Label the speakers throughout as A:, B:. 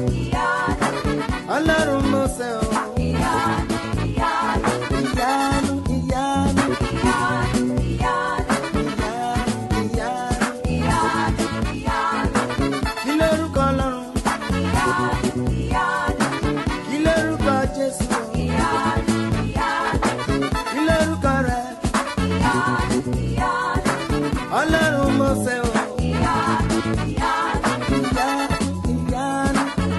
A: ọlọ́run mọ́sẹ̀ o. ìyanu ìyanu ìyanu ìyanu. kí lórúkọ ọlọ́run kí lórúkọ jésù o. kí lórúkọ rẹ ọlọ́run mọ́sẹ̀ o. ìyanu ìyanu ìyanu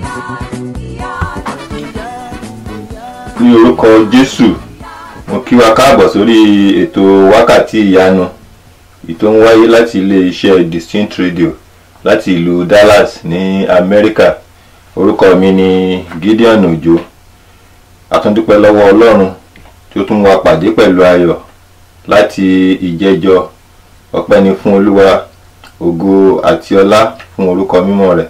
A: ìyanu.
B: ní orúkọ jésù mo kí wa káàbọ̀ sórí ètò wákàtí ìyanu ètò ń wáyé láti ilé-iṣẹ́ distinct radio láti ìlú dallas ní amẹ́ríkà orúkọ mi ni gideon ojo àtúndúpẹ́ lọ́wọ́ ọlọ́run tí ó tún wá pàdé pẹ̀lú ayọ̀ láti ìjẹjọ ọpẹ́ ni fún olúwa ògo àti ọlá fún orúkọ mímọ́ rẹ̀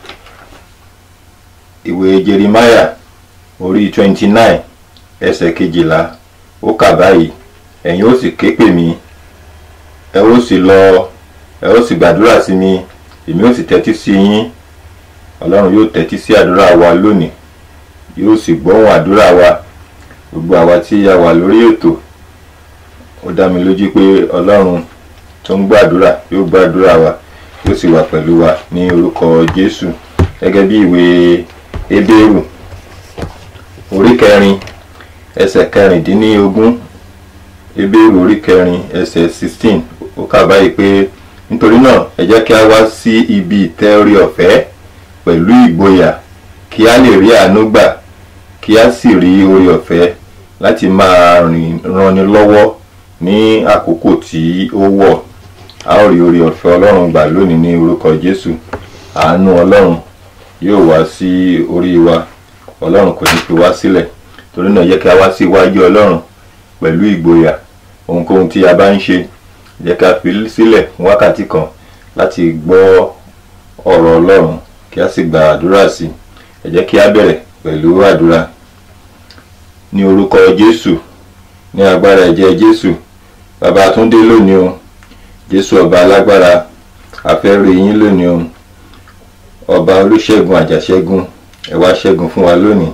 B: ìwé jeremiah orí twenty nine ẹsẹ̀ kejìlá ó kà báyìí ẹ̀yin ó sì ké pè mí ẹ ó sì lọ ẹ ó sì gbàdúrà sí mi èmi ó sì tẹ́tí sí yín ọlọ́run yóò tẹ́tí sí àdúrà wa lónìí yóò sì gbọ́hùn àdúrà wa gbogbo àwa tí a wà lórí ètò ó dá mi lójú pé ọlọ́run tó ń gbàdúrà yóò gbàdúrà wa yóò sì wà pẹ̀lú wa ní orúkọ jésù gẹ́gẹ́ bí ìwé hébérù orí kẹrin ẹsẹ̀ kẹrìndínlógún ebéèrè orí kẹrin ẹsẹ̀ sixteen ó kà báyìí pé nítorí náà ẹ jẹ́ kí a wá sí ibi ìtẹ́ orí ọ̀fẹ́ pẹ̀lú ìgboyà kí a lè rí àánú gbà kí a sì rí orí ọ̀fẹ́ láti máa rìn ranni lọ́wọ́ ní àkókò tí ó wọ̀ a ó rí orí ọ̀fẹ́ ọlọ́run gbà lónìí ní orúkọ jésù àánú ọlọ́run yóò wá sí orí wa ọlọ́run kò ní fi wá sílẹ̀ torí náà yẹ kí a wá sí iwájú ọlọ́run pẹ̀lú ìgboyà ohunkóhun tí a bá ń ṣe yẹ ká fi sílẹ̀ fún wákàtí kan láti gbọ́ ọ̀rọ̀ ọlọ́run kí a sì gba àdúrà sí ẹ jẹ́ kí a bẹ̀rẹ̀ pẹ̀lú àdúrà ní orúkọ jésù ní agbára ẹ̀jẹ̀ jésù bàbá àtúndé lónìí o jésù ọba alágbára a fẹ́ rí yín lónìí o ọba olùṣègùn àjàṣẹ́gun ẹ wá ṣẹ́gun fún wa lónìí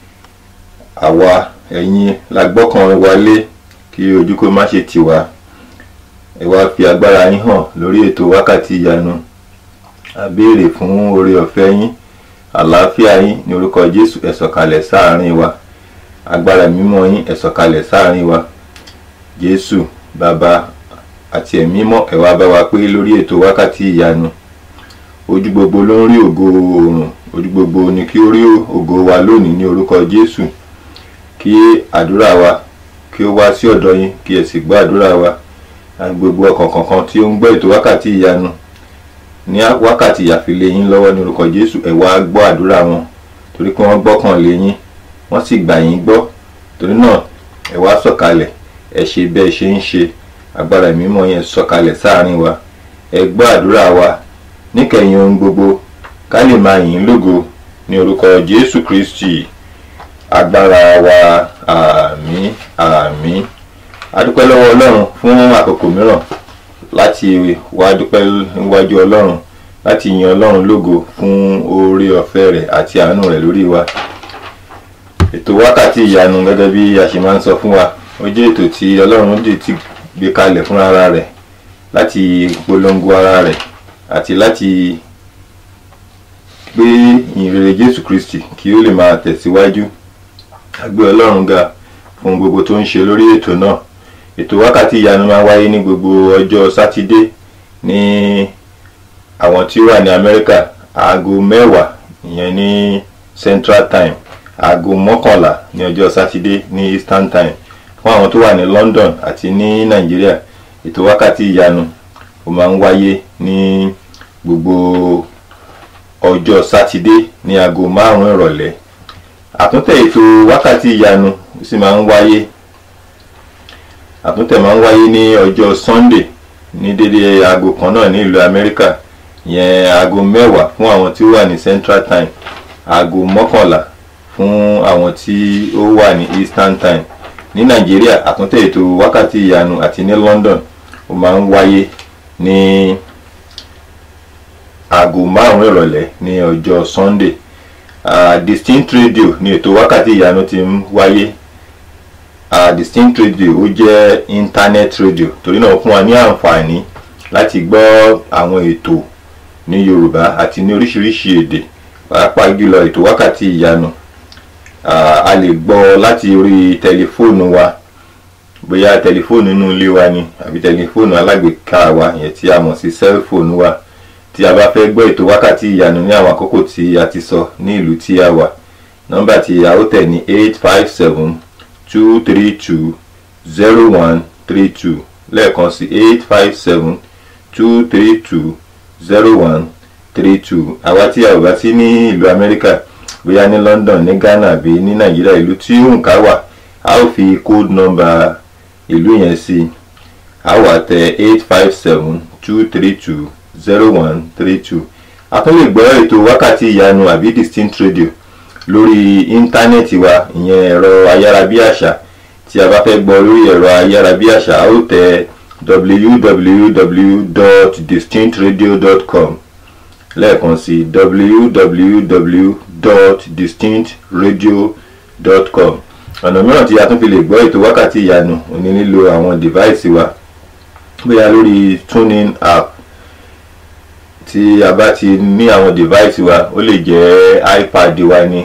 B: àwa ẹ̀yin la gbọ́kàn wa lé kí ojú kó má ṣe tì wá ẹ wá fi agbára yín hàn lórí ètò wákàtí ìyanu a béèrè fún oore ọ̀fẹ́ yín àlàáfíà yín ní orúkọ jésù ẹ sọ̀kalẹ̀ sáàárín wa agbára mímọ́ yín ẹ sọ̀kalẹ̀ sáàárín wa jésù bàbá àti ẹ̀mí mọ́ ẹ wá bá wa pé lórí ètò wákàtí ìyanu ojú gbogbo ló ń rí ògo oòrùn ojú gbogbo ni kí ó rí ògo wa lónìí ní orúkọ jésù kí àdúrà wa kí ó wá sí ọ̀dọ̀ yín kí ẹ sì gbọ́ àdúrà wa àti gbogbo ọkàn kankan tí ó ń gbọ́ ètò wákàtí ìyanu ní wákàtí ìyàfilé yín lọ́wọ́ ní orúkọ jésù ẹ wá gbọ́ àdúrà wọn torí pé wọ́n gbọ́kàn lé yín wọ́n sì gbà yín gbọ́ torí náà ẹ wá sọ̀kalẹ̀ ẹ ṣe bẹ́ẹ̀ ṣe ń ṣe agbára mímọ́ yẹn sọ̀kalẹ̀ sáàrin wa ẹ gbọ́ àdúrà wa níkẹyìn ohun gbogbo ká lè máa yìn ín lógo ní orúkọ jésù kristi agbára wa àmín àmín adúpẹ́ lọ́wọ́ ọlọ́run fún àkókò mìíràn láti wá dúpẹ́ níwájú ọlọ́run láti yin ọlọ́run lógo fún oore ọ̀fẹ́ rẹ̀ àti àánú rẹ̀ lórí wa ètò wákàtí ìyanu gẹ́gẹ́ bí a ṣe máa ń sọ fún wa ó jẹ́ ètò tí ọlọ́run dì ti gbé kalẹ̀ fún ara rẹ̀ láti polongo ara rẹ̀ àti láti gbé ìrere jésù kristi kí ó lè máa tẹ̀síwájú a gbé ọlọ́run ga fún gbogbo tó ń ṣe lórí ètò náà ètò wákàtí ìyanu máa wáyé ní gbogbo ọjọ́ sátidé ní àwọn tí ó wà ní amẹ́ríkà aago mẹ́wàá ìyẹn ní central time aago mọ́kànlá ní ọjọ́ sátidé ní eastern time fún àwọn tó wà ní london àti ní nàìjíríà ètò wákàtí ìyanu ó máa ń wáyé ní gbogbo ọjọ́ sátidé ní aago márùn-ún ìrọ̀lẹ́ àtúntẹ̀ ètò wákàtí ìyanu sì máa ń wáyé àtúntẹ̀ máa ń wáyé ní ọjọ́ sunday ní dédé aago kan náà ní ìlú amẹ́ríkà yẹn aago mẹ́wàá fún àwọn tí ó wà ní central time aago mọ́kànlá fún àwọn tí ó wà ní eastern time ní nàìjíríà àtúntẹ̀ ètò wákàtí ìyanu àti ní london ó máa ń wáyé ní aago márùn-ún ìrọ̀lẹ́ ní ọjọ́ sunday uh, distinct radio ní ètò wákàtí ìyanu ti ń wáyé uh, distinct radio ó jẹ́ internet radio torí náà ó fún wa ní àǹfààní láti gbọ́ àwọn ètò ní yorùbá àti ní oríṣiríṣi èdè pàápàá jùlọ ètò wákàtí ìyanu uh, a lè gbọ́ láti orí tẹlifóònù wa bóyá tẹlifóònù inú ilé wa ni àbí tẹlifóònù alágbèéká wa ìyẹn tí a mọ̀ sí sẹ́lfóònù wa tí a bá fẹ́ gbọ́ ètò wákàtí ìyanu ní àwọn àkókò tí a ti sọ ní ìlú tí a wà nọ́mbà tí a ó tẹ̀ ní eight five seven two three two zero one three two lẹ́ẹ̀kan sí eight five seven two three two zero one three two àwa tí a ò bá sí ní ìlú amẹ́ríkà bóyá ní london ní ghana àbí ní nàìjíríà ìlú tí òǹkà wà a ó fi code number ìlú yẹn sí a wà tẹ eight five seven two three two zero one three two a tún lè gbọ́ ètò wákàtí ìyanu àbí distinct radio lórí íńtánẹ́ẹ̀tì wa ìyẹn ẹ̀rọ ayárabíàṣá tí a bá fẹ́ gbọ́ lórí ẹ̀rọ ayárabíàṣá a ó tẹ www.distinctradio.com lẹ́ẹ̀kan sí www.distinctradio.com ọ̀nà mìíràn tí a tún fi lè gbọ́ ètò wákàtí ìyanu òní nílò àwọn device wa bóyá lórí tuning app tí a bá ti ní àwọn device wa ó lè jẹ́ ipad wa ni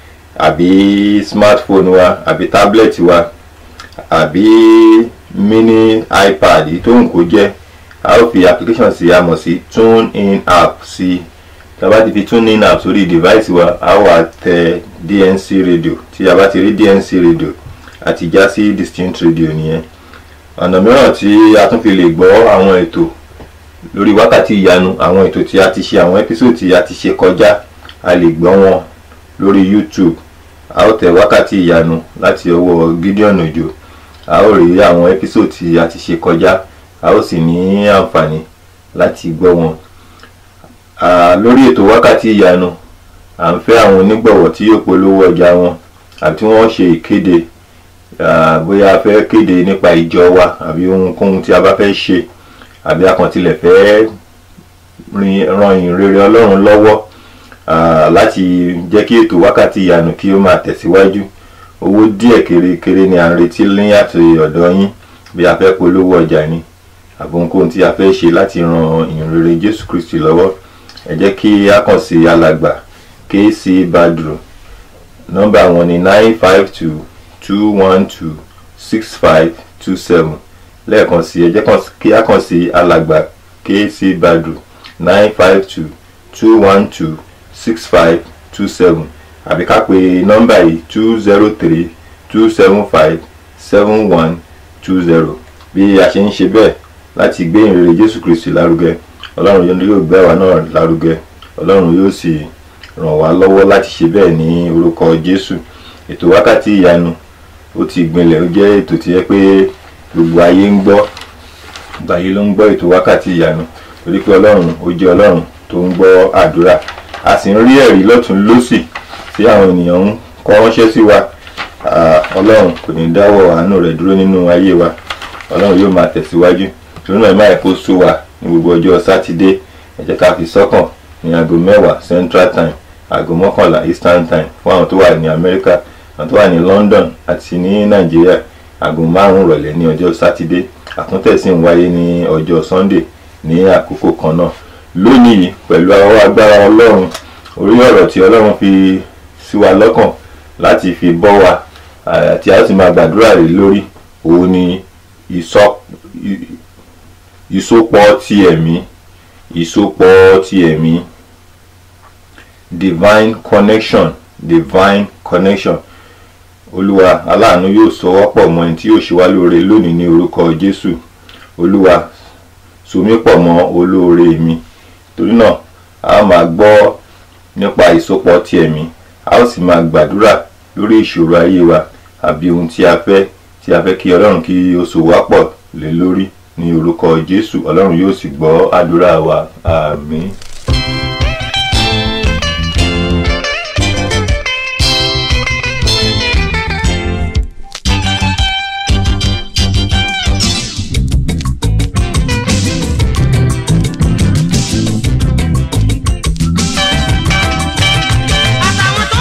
B: àbí smartphone wa àbí tablet wa àbí mini ipad tó ń kó jẹ́ a ó fi application sí a mọ̀ sí tune in app sí tá a bá ti fi tune in app sórí device wa a wà tẹ dnc radio tí a bá ti rí dnc radio àti já sí distinct radio nìyẹn ọ̀nà mìíràn tí a tún fi lè gbọ́ àwọn ètò lórí wákàtí ìyanu àwọn ètò tí a ti ṣe àwọn episode tí a ti ṣe kọjá a lè gbọ́ wọn lórí youtube a ó tẹ wákàtí ìyanu láti ọwọ́ gideon ojo a ó rí àwọn episode tí a ti ṣe kọjá a ó sì ní àǹfààní láti gbọ́ wọn lórí ètò wákàtí ìyanu à ń fẹ́ àwọn onígbọ̀wọ́ tí yóò polówó ọjà wọn àbí tí wọ́n ṣe ìkéde bóyá a fẹ́ kéde nípa ìjọ wa àbí ohunkóhun tí a bá fẹ́ ṣe àbí akàntilẹ̀ fẹ́ ran ìrere ọlọ́run lọ́wọ́ láti jẹ́ kí ètò wákàtí ìyanu kí ó máa tẹ̀síwájú owó díẹ̀ kérékéré ni à ń retí ní àti ọ̀dọ̀ yín bí a fẹ́ polówó ọjà ni àbí ohunkóhun tí a fẹ́ ṣe láti ran ìrere jésù kristi lọ́wọ́ ẹ jẹ́ kí a kàn sí alàgbà kc badru nọ́mbà wọn ni nine five two two one two six five two seven lẹ́ẹ̀kan sí ẹ jẹ́ kí a kàn sí alàgbà kc badru nine five two two one two six five two seven àbí ká pe nọ́mbà yìí two zero three two seven five seven one two zero bí a ṣe ń ṣe bẹ́ẹ̀ láti gbé ìrere jésù kristi lárugẹ ọlọ́run yóò gbé àwa náà lárugẹ ọlọ́run yóò sì ràn wá lọ́wọ́ láti ṣe bẹ́ẹ̀ ní orúkọ jésù ètò wákàtí ìyanu ó ti gbinlẹ̀ ó jẹ́ ètò tí yẹ pé gbogbo ayé ń gbọ́ gbogbo ayé ló ń gbọ́ ètò wákàtí ìyanu torí pé ọlọ́run ó jẹ́ ọlọ́run tó ń gbọ́ àdúrà a sì ń rí ẹ̀rí lọ́tún lọ́sì tí àwọn ènìyàn ń kọ ránṣẹ́ sí wa ọlọ́run kò ní dáwọ́ àánú rẹ̀ dúró nínú ayé wa ọlọ́run yóò máa tẹ̀síwájú torí náà máa kó sú wa ní gbogbo ọjọ́ sátidé ẹ jẹ́ ká fi sọ́kàn ní aago mẹ́wàá central time aago mọ́kànlá eastern time fún àwọn tó wà ní amẹ́ríkà àwọn tó wà ní london àti ní nàìjíríà aago márùn-ún rọ̀lẹ́ ní ọjọ́ sátidé àtúntẹ̀sí ń wáyé ní ọjọ́ sunday ní àkókò kan náà lónìí pẹ̀lú ọwọ́ agbára ọlọ́run orí ọ̀rọ̀ tí ọlọ́run fi sí wa lọ́kàn láti fi bọ́ wa àti a ó sì máa gbàdúrà rè lórí òun ni ìsopọ̀ ti ẹ̀mí ìsopọ̀ ti ẹ̀mí divine connection divine connection olúwa aláàánú yóò sọ wọ́pọ̀ mọ́ ẹni tí yóò ṣe wá lóore lónìí ní orúkọ jésù olúwa so mí pọ̀ mọ́ olóore mi torí náà a máa gbọ́ nípa ìsopọ̀ ti ẹ̀mí a ó sì máa gbàdúrà lórí ìṣòro ayé wa àbí ohun tí a fẹ́ tí a fẹ́ kí ọlọ́run kí ó so wá pọ̀ lé lórí ní orúkọ jésù ọlọ́run yóò sì gbọ́ àdúrà wa àmín.
C: àtàwọn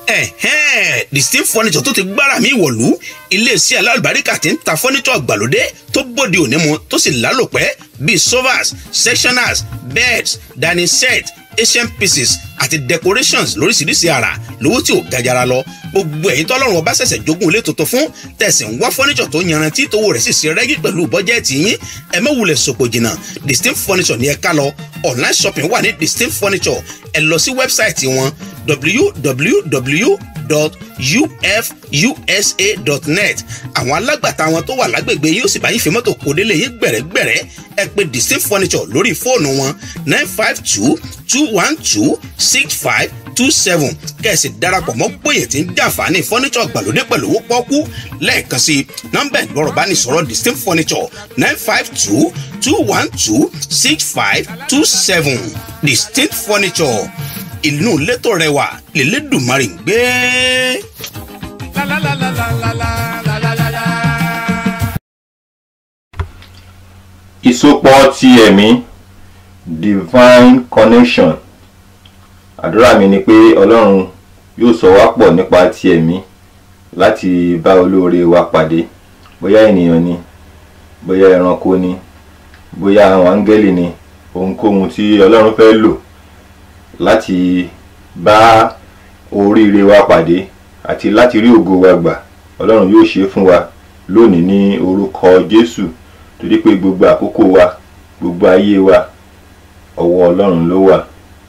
C: ẹ̀hẹ́n distinct furniture tó ti gbára mi wọ̀lú iléeṣẹ́ alálùbáríkà tí ń ta furniture gbàlódé tó bóde òní mu tó sì lálòpẹ́ bíi sofas sectioners beds dining set asian pieces àti decorations lóríṣiríṣi àrà lówó tí ò gajara lọ gbogbo ẹ̀yin tọ́lọ́run ọba ṣẹ̀ṣẹ̀ jogún ilé tuntun fún tẹ̀sí ń wá furniture tó yanrantí tówó rẹ̀ sì ṣe rẹ́gí pẹ̀lú bọ́jẹ́ẹ̀tì yín ẹ má wulẹ̀ sòpò jìnnà distinct furniture ní ẹ ká lọ online shopping wà ní distinct furniture ẹ lọ sí wẹ́bsáìtì wọn www.ufusa.net àwọn alágbàtà wọn tó wà lágbègbè yóò sì bá yín fi mọ́tò kó délé yín gbẹ̀rẹ́gbẹ̀rẹ́ ẹ pè distinct furniture lórí fóònù wọn nine five two two one two six five two seven kẹ̀sì darapọ̀ mọ́ gbòyè tí ń jàǹfààní furniture gbàlódé pẹ̀lú owó pọ́kú lẹ́ẹ̀kan sí nọ́mbà ìgbọ́rọ̀ bá ní sọ̀rọ̀ distinct furniture nine five two two one two six five two seven distinct furniture inú létò rẹwà lélẹ́dùnmarì ń gbé.
D: La la la la la la la la la la.
B: ìsopọ̀ ti ẹ̀mí divine connection àdúrà mi ni pé ọlọ́run yóò sọ wá pọ̀ nípa ti ẹ̀mí láti bá olóore wa pàdé bóyá ènìyàn ni bóyá ẹranko ni bóyá àwọn áńgẹ́lì ni ohunkóhun tí ọlọ́run fẹ́ lò láti bá oríire wa pàdé àti láti rí ògo wa gbà ọlọ́run yóò ṣe é fún wa lónìí ní orúkọ jésù torí pé gbogbo àkókò wa gbogbo ayé wa ọwọ́ ọlọ́run ló wà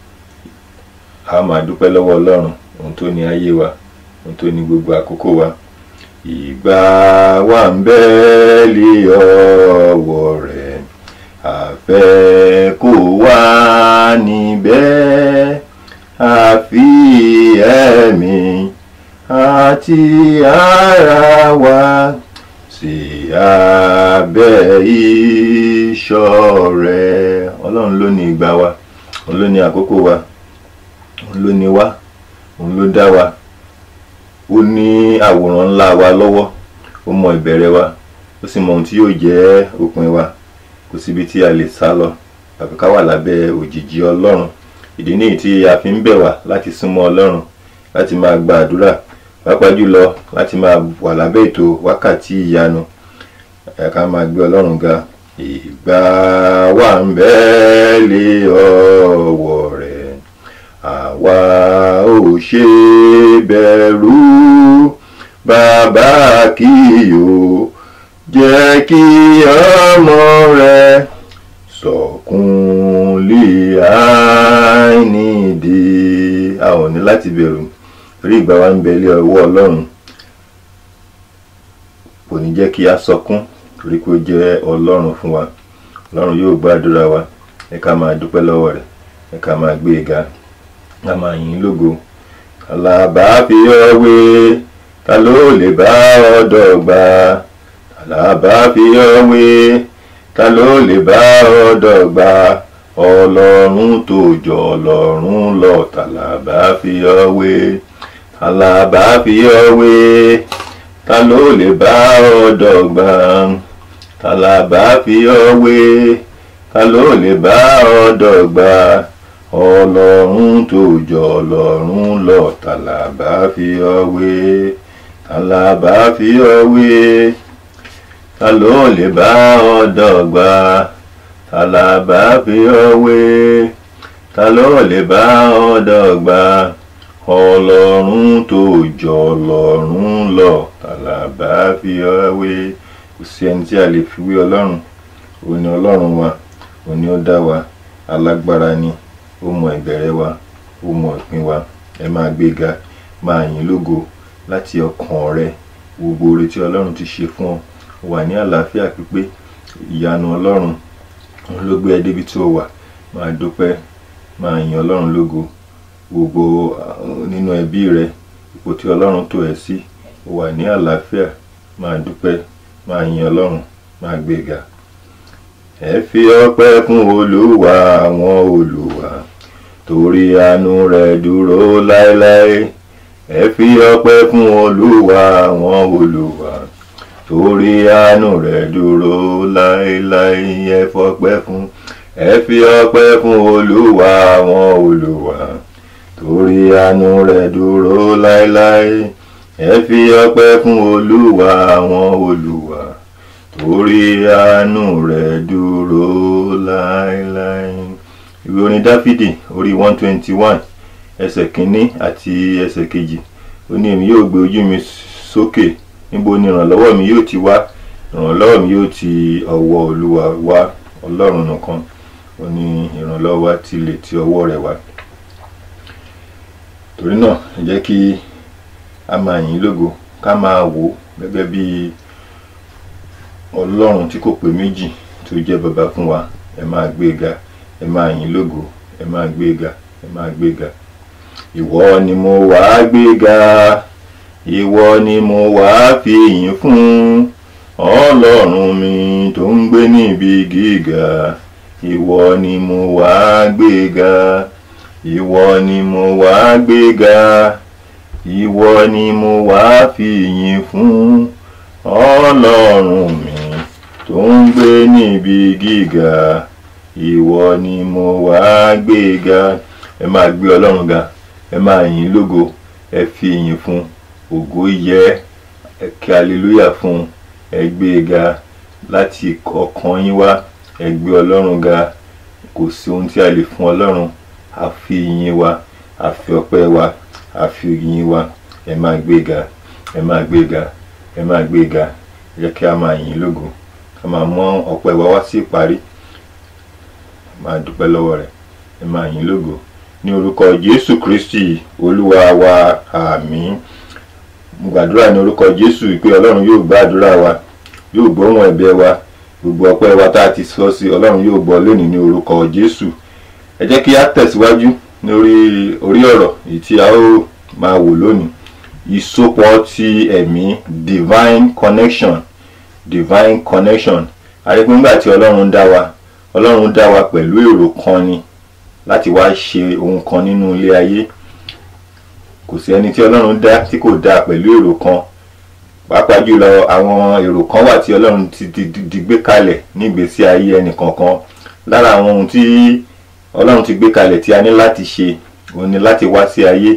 B: a máa dúpẹ́ lọ́wọ́ ọlọ́run ohun tó ní ayé wa ohun tó ní gbogbo àkókò wa ìgbà wa ń bẹ lé ọwọ́ rẹ̀ àfẹ́ kó wà níbẹ̀ àfi ẹ̀mí àti ara wa sí abẹ́ ìṣọ́ rẹ̀ ọlọ́run ló ní ìgbà wa òun ló ní àkókò wa òun ló ní wá òun ló dá wa ó ní àwòrán ńlá wa lọ́wọ́ ó mọ ìbẹ̀rẹ̀ wa ó sì mọ ohun tí yóò jẹ́ òpin wa kò síbi tí a lè sá lọ àfi ká wà lábẹ́ òjìji ọlọ́run ìdí nìyí tí a fi ń bẹ̀ wá láti súnmọ́ ọlọ́run láti máa gba àdúrà pàápàá jùlọ láti máa wà lábẹ́ ètò wákàtí ìyanu ẹ ká máa gbé ọlọ́run ga ìgbà wà ń bẹ lé ọwọ́ rẹ̀ àwa ò ṣe bẹ̀rù bàbá kì yóò jẹ́ kí ọmọ rẹ̀ sọ̀kún lé àìnídìí a ò ní láti bẹ̀rù torí ìgbà wa ń bẹ lé ọwọ́ ọlọ́run kò ní jẹ́ kí a sọkún torí pé ó jẹ́ ọlọ́run fún wa ọlọ́run yóò gbàdúrà wa ẹ ká máa dúpẹ́ lọ́wọ́ rẹ̀ ẹ ká máa gbé e ga ká máa yìn ín lógo alábà fi ọ́ wé ta ló lè bá ọ dọ́gba alábà fi ọ́ wé ta ló lè bá ọ dọ́gba ọlọ́run tó jọ ọlọ́run lọ tàlàbà fi ọ́ wé alábà fi ọ́ wé ta ló lè bá ọ dọ́gba tàlàbà fi ọ́ wé ta ló lè bá ọ dọ́gba ọlọ́run tó jọ ọlọ́run lọ tàlàbà fi ọ́ wé tàlàbà fi ọ́ wé ta ló lè bá ọ dọ́gba tàlàbà fi ọ́ wé ta ló lè bá ọ dọ́gba ọlọ́run tó jọ ọlọ́run lọ tàlàbà fi ọ́ wé kò sí ẹni tí a lè fi wé ọlọ́run òun ni ọlọ́run wa òun ni ó dá wa alágbára ni ó mọ ìbẹ̀rẹ̀ wa ó mọ ìpín wa ẹ máa gbéga máa yìn lógo láti ọkàn rẹ gbogbo oore tí ọlọ́run ti ṣe fún ọ wà ní àlàáfíà pípé ìyanu ọlọ́run òun ló gbé ẹ débi tí ó wà máa dúpẹ́ máa yìn ọlọ́run lógo gbogbo nínú ẹbí rẹ ipò tí ọlọ́run tò ẹ́ sí ó wà ní àlàáfíà máa dúpẹ́ máa yìn ọlọ́run máa gbéga ẹ fi ọpẹ́ fún olúwa àwọn olúwa torí àánú rẹ̀ dúró láéláé ẹ fi ọpẹ́ fún olúwa àwọn olúwa torí àánú rẹ̀ dúró láéláé ẹ fọpẹ́ fún ẹ fi ọpẹ́ fún olúwa àwọn olúwa torí àánú rẹ̀ dúró láéláé ẹ fi ọpẹ́ fún olúwa àwọn olúwa torí àánú rẹ̀ dúró láéláé ìwé orin dáfídì orí one twenty one ẹsẹ̀ kínní àti ẹsẹ̀ kejì ó ní èmi yóò gbé ojú mi sókè níbo ni ìrànlọ́wọ́ mi yóò ti wá ìrànlọ́wọ́ mi yóò ti ọwọ́ olúwa wá ọlọ́run nìkan ó ní ìrànlọ́wọ́ wa ti lè ti ọwọ́ rẹ̀ wá torí náà ẹ jẹ́ kí a máa yìn ín lógo ká máa wò ó gẹ́gẹ́ bí ọlọ́run tí kò pé méjì tó jẹ́ bàbá fún wa ẹ máa gbé e ga ẹ máa yìn ín lógo ẹ máa gbé e ga ẹ máa gbé e ga ìwọ ni mo wá gbé ga ìwọ ni mo wá fi yìn fún ọlọ́run mi tó ń gbé níbi gíga ìwọ ni mo wá gbé ga ìwọ ni mo wá gbé ga ìwọ ni mo wá fi yìn fún ọlọ́run mi tó ń gbé níbi gíga ìwọ ni mo wá gbé ga ẹ máa gbé ọlọ́run ga ẹ máa yìn lógo ẹ fi yìn fún ògo yẹ ẹ kí aleluya fún ẹ gbé e ga láti ọkàn yín wá ẹ gbé ọlọ́run ga kò sí ohun tí a lè fún ọlọ́run a fi ìyìn wa a fi ọpẹ́ wa a fi ìyìn wa ẹ máa gbé ga ẹ máa gbé ga ẹ máa gbé ga ẹ jẹ́ kí a máa yìn lógo ká máa mú ọpẹ́ wa wá sí ìparí máa dúpẹ́ lọ́wọ́ rẹ̀ ẹ máa yìn lógo ní orúkọ jésù kristi olúwa wa àmín mo gbàdúrà ní orúkọ jésù pé ọlọ́run yóò gbọ́ àdúrà wa yóò gbóhùn ẹ̀bẹ̀ wa gbogbo ọpẹ́ wa tá a ti sọ sí ọlọ́run yóò gbọ́ lónìí ní orúkọ jésù ẹ jẹ́ kí a tẹ̀síwájú lórí orí ọ̀rọ̀ èyí tí a ó máa wò lónìí ìsopọ̀ ti ẹ̀mí divine connection divine connection àríkú nígbà tí ọlọ́run dá wa ọlọ́run dá wa pẹ̀lú èrò kan ni láti wá ṣe ohun kan nínú ilé ayé kò sí ẹni tí ọlọ́run dá tí kò dá pẹ̀lú èrò kan pàápàá jùlọ àwọn èrò kan wà tí ọlọ́run ti di, di, di gbé kalẹ̀ nígbésí ayé ẹnì kọ̀ọ̀kan lára àwọn ohun tí ọlọ́run ti gbé kalẹ̀ tí a ní láti ṣe òun ni láti wá sí ayé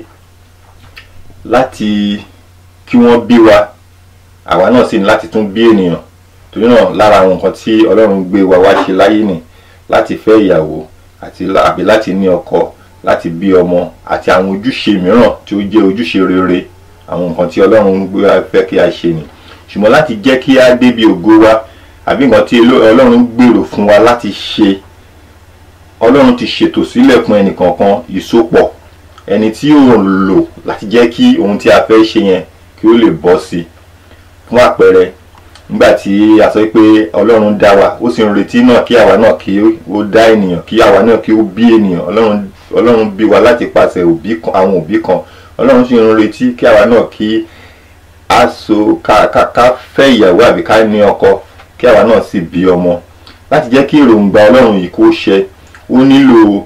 B: láti kí wọ́n bí wa àwa náà sì ní láti tún bí ènìyàn torí náà lára àwọn nǹkan tí ọlọ́run gbé wa wá ṣe láyé nì láti fẹ́ ìyàwó àti àbí láti ní ọkọ láti bí ọmọ àti àwọn ojúṣe mìíràn tí ó jẹ́ ojúṣe rere àwọn nǹkan tí ọlọ́run gbé wa fẹ́ kí a ṣe ni ṣùgbọ́n láti jẹ́ kí a débi ògo wa àbí nǹkan tí ọlọ́run gbèrò fún wa láti ṣe ọlọ́run ti ṣètò sílẹ̀ fún ẹnìkọ̀ọ̀kan ìsopọ̀ ẹni tí ó lò láti jẹ́ kí ohun tí a fẹ́ ṣe yẹn kí ó lè bọ́ sí i fún àpẹẹrẹ nígbà tí a sọ pé ọlọ́run dá wa ó sì ń retí náà kí àwa náà kí ó dá ènìyàn kí àwa náà kí ó bí ènìyàn ọlọ́run ọlọ́run bí wa láti pàṣẹ òbí kan àwọn òbí kan ọlọ́run sì ń retí kí àwa náà kí a so ká ká ká fẹ́ ìyàwó àbí ká ní ọkọ kí àwa náà sì bí ọmọ láti jẹ́ kí èròǹgbà ọlọ́run yìí kó ṣẹ ó nílò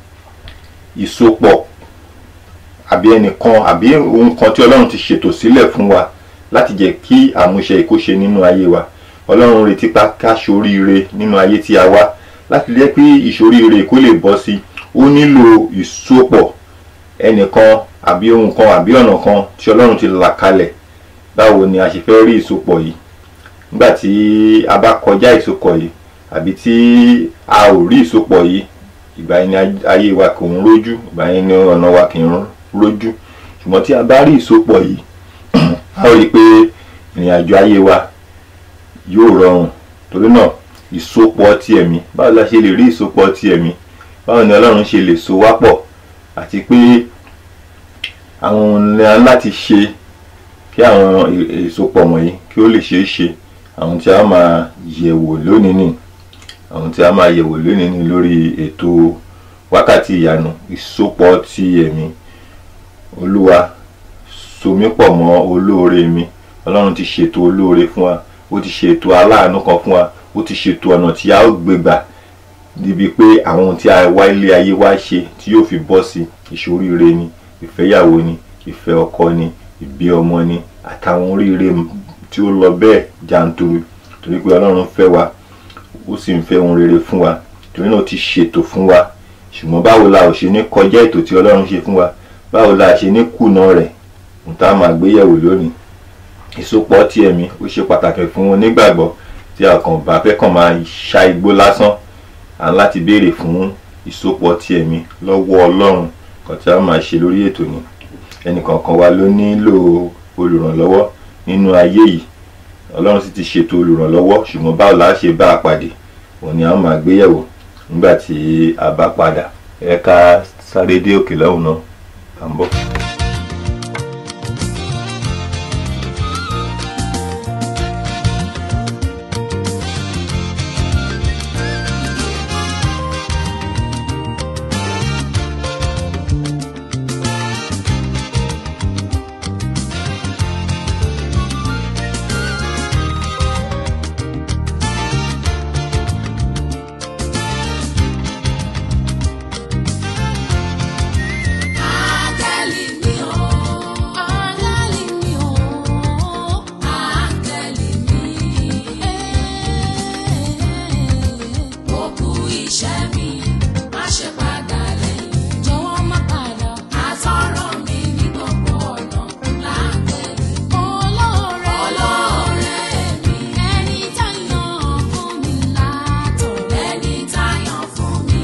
B: ìsopọ̀ àbí ẹnìkan àbí ohun kan tí ọlọ́run ti ṣètò sílẹ̀ fún wa láti jẹ́ kí àmúṣe ìkóṣe nínú ayé wa ọlọ́run retí pa ká ṣoríire nínú ayé tí a wá láti jẹ́ pé ìṣoríire kó lè bọ́ sí ó nílò ìsopọ̀ ẹnìkan àbí ohun kan àbí ọ̀nà kan tí ọlọ́run ti là kalẹ̀ báwo ni a ṣe fẹ́ rí ìsopọ̀ yìí nígbà tí a bá kọjá ìsopọ̀ yìí àbí tí a ò rí ìsopọ̀ yìí ìgbà yẹn ni ayé wa kò ń rójú ìgbà yẹn ni ọ̀nà wa kì í rójú ṣùgbọ́n tí a bá rí ìsopọ̀ yìí a ó rí i pé ìrìn àjò ayé wa yóò rọrùn torí náà ìsopọ̀ ti ẹ̀mí báwo la ṣe lè rí ìsopọ̀ ti ẹ̀mí báwo ni ọlọ́run ṣe lè so wá pọ̀ àti pé àwọn ohun ni a láti ṣe kí àwọn ìsopọ̀ wọ̀nyí kí ó lè ṣeé ṣe àwọn tí a máa yẹ̀wò lónìí nì àwọn tí a máa yẹ̀wò lónìí nì lórí ètò wákàtí ìyanu ìsopọ̀ ti ẹ̀mí olúwa so mí pọ̀ mọ́ olóore mi ọlọ́run ti ṣètò olóore fún wa ó ti ṣètò aláàánú kan fún wa ó ti ṣètò ọ̀nà tí a ó gbé gbà níbi pé àwọn ohun tí a wá ilé ayé wá ṣe tí yóò fi bọ́ sí ìṣoríire ni ìfẹ́yàwó ni ìfẹ́ ọkọ ni ìbí ọmọ ni àtàwọn oríire tí ó lọ bẹ́ẹ̀ jàǹtòrò torí pé ọlọ́run fẹ́ wa ó sì ń fẹ́ ohun rere fún wa torí náà ó ti ṣètò fún wa ṣùgbọ́n báwo la ò ṣe ní kọjá ètò tí ọlọ́run ṣe fún wa báwo la ṣe ní kùnà rẹ̀ n tá máa gbéyẹ̀wò lónìí ìsopọ̀ ti ẹ̀mí ó ṣe pàtàkì fún onígbàgbọ́ tí a kàn bá fẹ́ kàn máa ṣá igbó lásán à ń láti béèrè fún ìsopọ̀ ti ẹ̀mí lọ́wọ́ ọlọ́run kan tí a máa ṣe lórí ètò ni ẹnìkọ̀ọ̀kan wa ló nílò olùrànlọ́wọ́ nínú ayé yìí ọlọ́run sì ti ṣètò olùrànlọ́wọ́ ṣùgbọ́n báwo la ṣe bá a pàdé òun ni a máa gbéyẹ̀wò nígbà tí a bá padà ẹ ká sáré dé òkè lọ́hùn náà à ń bọ̀.
E: Áńgẹ́lì mi o, áńgẹ́lì mi o, áńgẹ́lì mi. Ó kú iṣẹ́ mi, má ṣe padà lẹ́yìn. Jọ̀wọ́ má padà. Àtọ̀rọ̀ mi ní gbogbo ọ̀nà láńgẹ́lì. Olóore olóore mi. Ẹni táyàn fún mi látọ̀. Ẹni táyàn fún mi.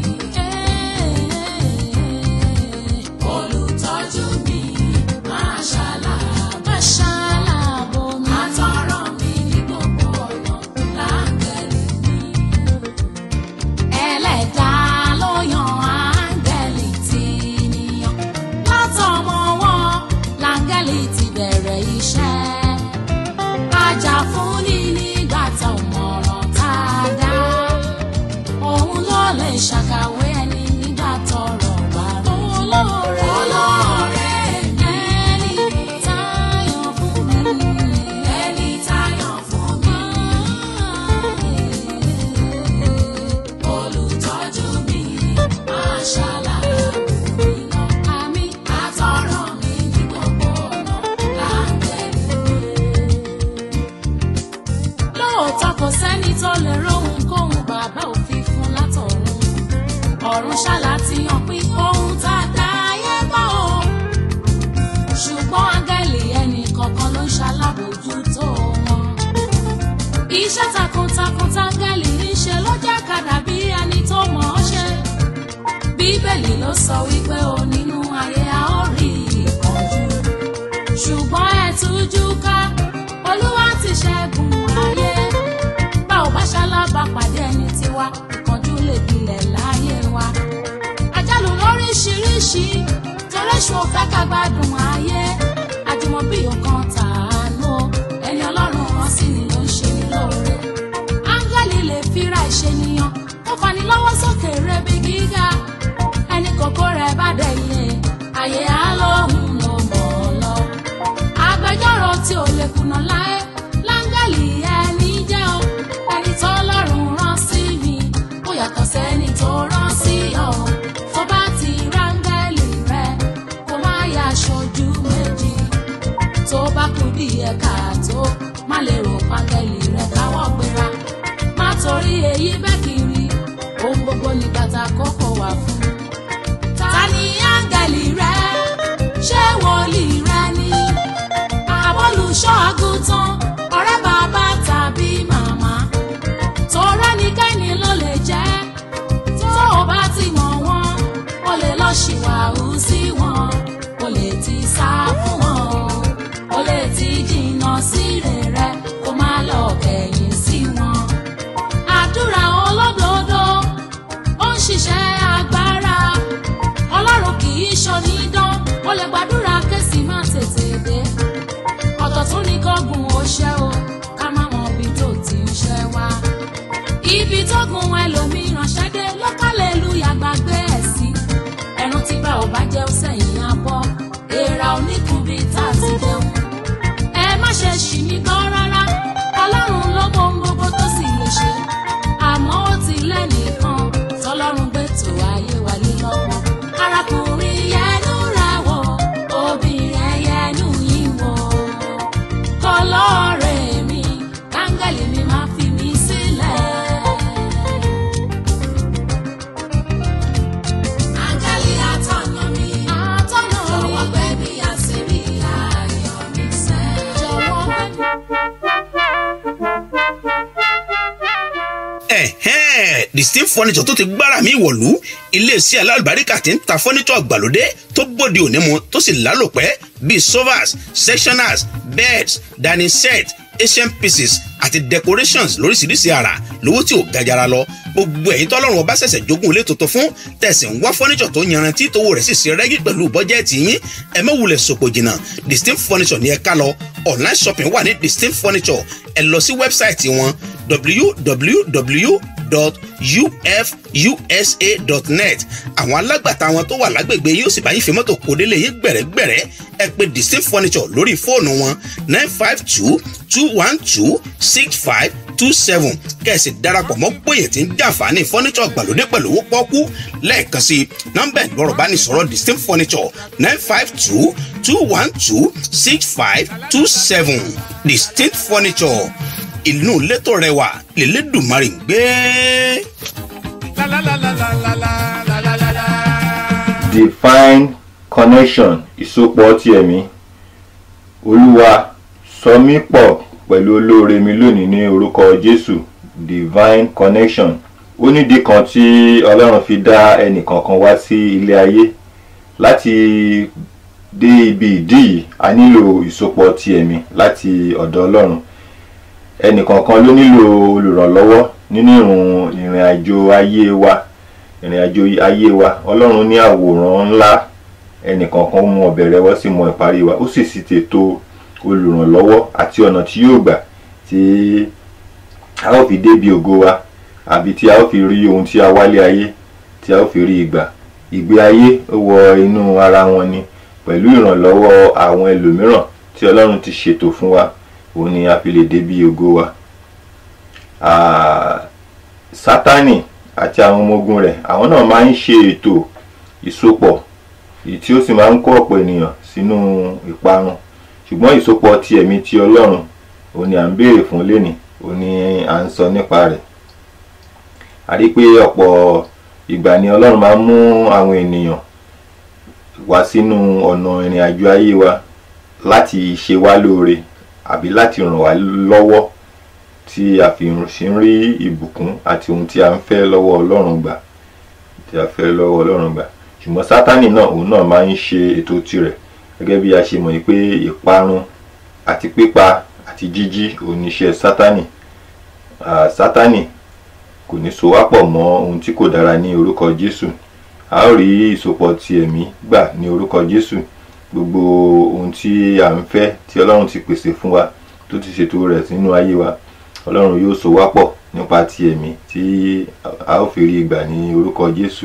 E: Olùtọ́jú mi máa ṣàlàbò ṣàlàbò mi. Àtọ̀rọ̀ mi ní gbogbo ọ̀nà láńgẹ́lì mi. Ẹlẹ́dàá ló yan áńgẹ́lì tí níyàn. Látọmọ wọn láńgẹ́lì ti bẹ̀rẹ̀ iṣẹ́. Ajá fún ni nígbà tá ò mọ̀ràn tá a dá. Òun ló lè ṣàkàwé ẹni nígbà tọ́rọ̀ bá rú. Olóore olóore ẹni táyọ̀ fún mi. Ẹni táyọ̀ fún mi. Olùtọ́jú mi máa ṣàlàyé mi lọ. Àmì àtọ̀rọ̀ mi ní gbogbo ọ̀nà láńgẹ́lì lóòótọ́ kò sẹ́ni tó lè róhun kóhun bàbá òfin fún látọ̀run ọ̀run ṣáàlà ti hàn pín ohun tá a dá ayé bá o ṣùgbọ́n áńgẹ́lì ẹnì kọ̀ọ̀kan ló ń ṣalábòójútó wọn iṣẹ́ takuntakun táńgẹ́lì ń ṣe ló jẹ́ kàdà bí ẹni tó mọ̀ ọ́ ṣe bíbélì ló sọ wípé o nínú ayé a ó rí ìpọ́njú ṣùgbọ́n ẹ tújú ká olúwa ti ṣẹ́gun ayé bá ò bá ṣalábà pàdé ẹni tiwa ìkánjú lè gbilẹ̀ láyé wa àjálù lóríṣiríṣi toréṣù òfẹ́ ká gbádùn ayé àjùmọ̀bí òkan tàánú ẹni ọlọ́run rán sí ni ló ń ṣe ní lóore áńgẹ́lì lè fira ìṣènìyàn tó fani lọ́wọ́ sókè rebi gíga ẹni kòkó rẹ̀ bá dẹ̀yìn ayé á lóhùn ló mọ̀ ọ́ lọ agbẹjọ́rò tí ò lè kùnà láé láńgẹ́lì ẹni jẹ́ o ẹni tó lọ́rùn rán sí mi ó yàtọ̀ sẹ́ni tó rán sí ọ tó bá ti ráńgẹ́lì rẹ kó má yà aṣojú méjì tó bá kú bí ẹ̀ka tó má lè rò pángẹ́lì rẹ káwọ́ gbéra má torí èyí bẹ́ẹ̀ kiri ohun gbogbo ní bàtà kókó wà fún ta ni áńgẹ́lì rẹ ṣé wòlíì rẹ ni àbólùṣọ́ àgùntàn ọ̀rẹ́ bàbá tàbí màmá tọrẹ nìkẹ́ni ló lè jẹ́ tó o bá ti mọ̀ wọ́n o lè lọ ṣìwàhù sí wọn o lè ti sá fún wọn o lè ti jìnnà sí rere kó má lọ kẹ̀yìn sí wọn àdúrà olódodo ó ń ṣiṣẹ́ agbára ọlọ́run kì í ṣonídán ó lè gbàdúrà kẹ́sì má tètè dé ọ̀tọ̀ tún ní kọ́gùn ó
C: distinct furniture tó ti gbára mi wọ̀lú iléeṣẹ́ alálùbáríkà tí ń ta furniture àgbàlódé tó bóde òní mu tó sì lálòpẹ́ bíi sofas sectioners beds dining set asian pieces àti decorations lóríṣiríṣi àrà lówó tí ò gajara lọ gbogbo ẹ̀yin tọ́lọ́run ọba ṣẹ̀ṣẹ̀ jogún ilé tuntun fún tẹ̀sí ń wá furniture tó yanrantí tówó rẹ̀ sì ṣe rẹ́gí pẹ̀lú bọ́jẹ́ẹ̀tì yín ẹ má wulẹ̀ sòpò jìnnà distinct furniture ní ẹ ká lọ online shopping wà ní distinct furniture ẹ lọ sí wẹ́bsáìtì wọn www.ufusa.net àwọn alágbàtà wọn tó wà lágbègbè yóò sì bá yín fi mọ́tò kó délé yín gbẹ̀rẹ́gbẹ̀rẹ́ ẹ pè distinct furniture lórí fóònù wọn nine five two two one two six five two seven kẹ̀sì darapọ̀ mọ́ gbòyè tí ń jàǹfààní furniture gbàlódé pẹ̀lú owó pọ́kú lẹ́ẹ̀kan sí nọ́mbà ìgbọ́rọ̀ bá ní sọ̀rọ̀ distinct furniture nine five two two one two six five two seven distinct furniture inú létò rẹwà lélẹ́dùnmarì ń gbé.
D: La la la la la la la la la la la.
B: divine connection ìsopọ̀ ti ẹ̀mí olúwa sọ mí pọ̀ pẹ̀lú olóore mi lónìí ní orúkọ jésù divine connection ó nídìí kan tí ọlọ́run fi dá ẹnìkankan wá sí ilé ayé láti dé ibi ìdí yìí a nílò ìsopọ̀ ti ẹ̀mí láti ọ̀dọ̀ ọlọ́run ẹnìkankan ló nílò olùrànlọ́wọ́ nínú ìrùn ìrìn àjò ayé wa ìrìn àjò ayé wa ọlọ́run ní àwòrán ńlá ẹnìkankan mú ọbẹ̀ rẹ̀ wọ́n sì mọ ìparí wa ó sì sì tètò olùrànlọ́wọ́ àti ọ̀nà tí yóò gbà tí a ó fi débi ògo wa àbí tí a ó fi rí ohun tí a wálé ayé tí a ó fi rí ìgbà ìgbé ayé ó wọ inú ara wọn ni pẹ̀lú ìrànlọ́wọ́ àwọn ẹlòmíràn tí ọlọ́run ti ṣètò fún wa òun ni a fi lè débi ògo wa Ah, sátánì àti àwọn ọmọ ogun rẹ̀ àwọn náà máa ń ṣe ètò ìsopọ̀ èyí tí ó sì máa ń kó ọ̀pọ̀ ènìyàn sínú ìparun ṣùgbọ́n ìsopọ̀ ti ẹ̀mí ti ọlọ́run òun ni à ń béèrè fún lénìí òun ni à ń sọ nípa rẹ̀ a rí pé ọ̀pọ̀ ìgbà ni ọlọ́run máa ń mú àwọn ènìyàn wá sínú ọ̀nà ìrìn àjò ayé wa láti ṣe wá lóore àbí láti ràn wá lọ́wọ́ tí a fi ṣe ń rí ìbùkún àti ohun tí a ń fẹ́ lọ́wọ́ ọlọ́run gbà tí a fẹ́ lọ́wọ́ ọlọ́run gbà ṣùgbọ́n sátánì náà òun náà máa ń ṣe ètò tirẹ̀ gẹ́gẹ́ bí a ṣe mọ̀ pé ìparun àti pípa àti jíjí òun ni iṣẹ́ sátánì Ah, sátánì kò ní so wá pọ̀ mọ́ ohun tí kò dára ní orúkọ jésù a ó rí ìsopọ̀ ti ẹ̀mí gbà ní orúkọ jésù gbogbo ohun tí a ń fẹ́ tí ọlọ́run ti pèsè fún wa tó ti ṣètò rẹ̀ sínú ayé wa ọlọ́run yóò so wá pọ̀ nípa ti ẹ̀mí tí a ó fi rí gbà ní orúkọ jésù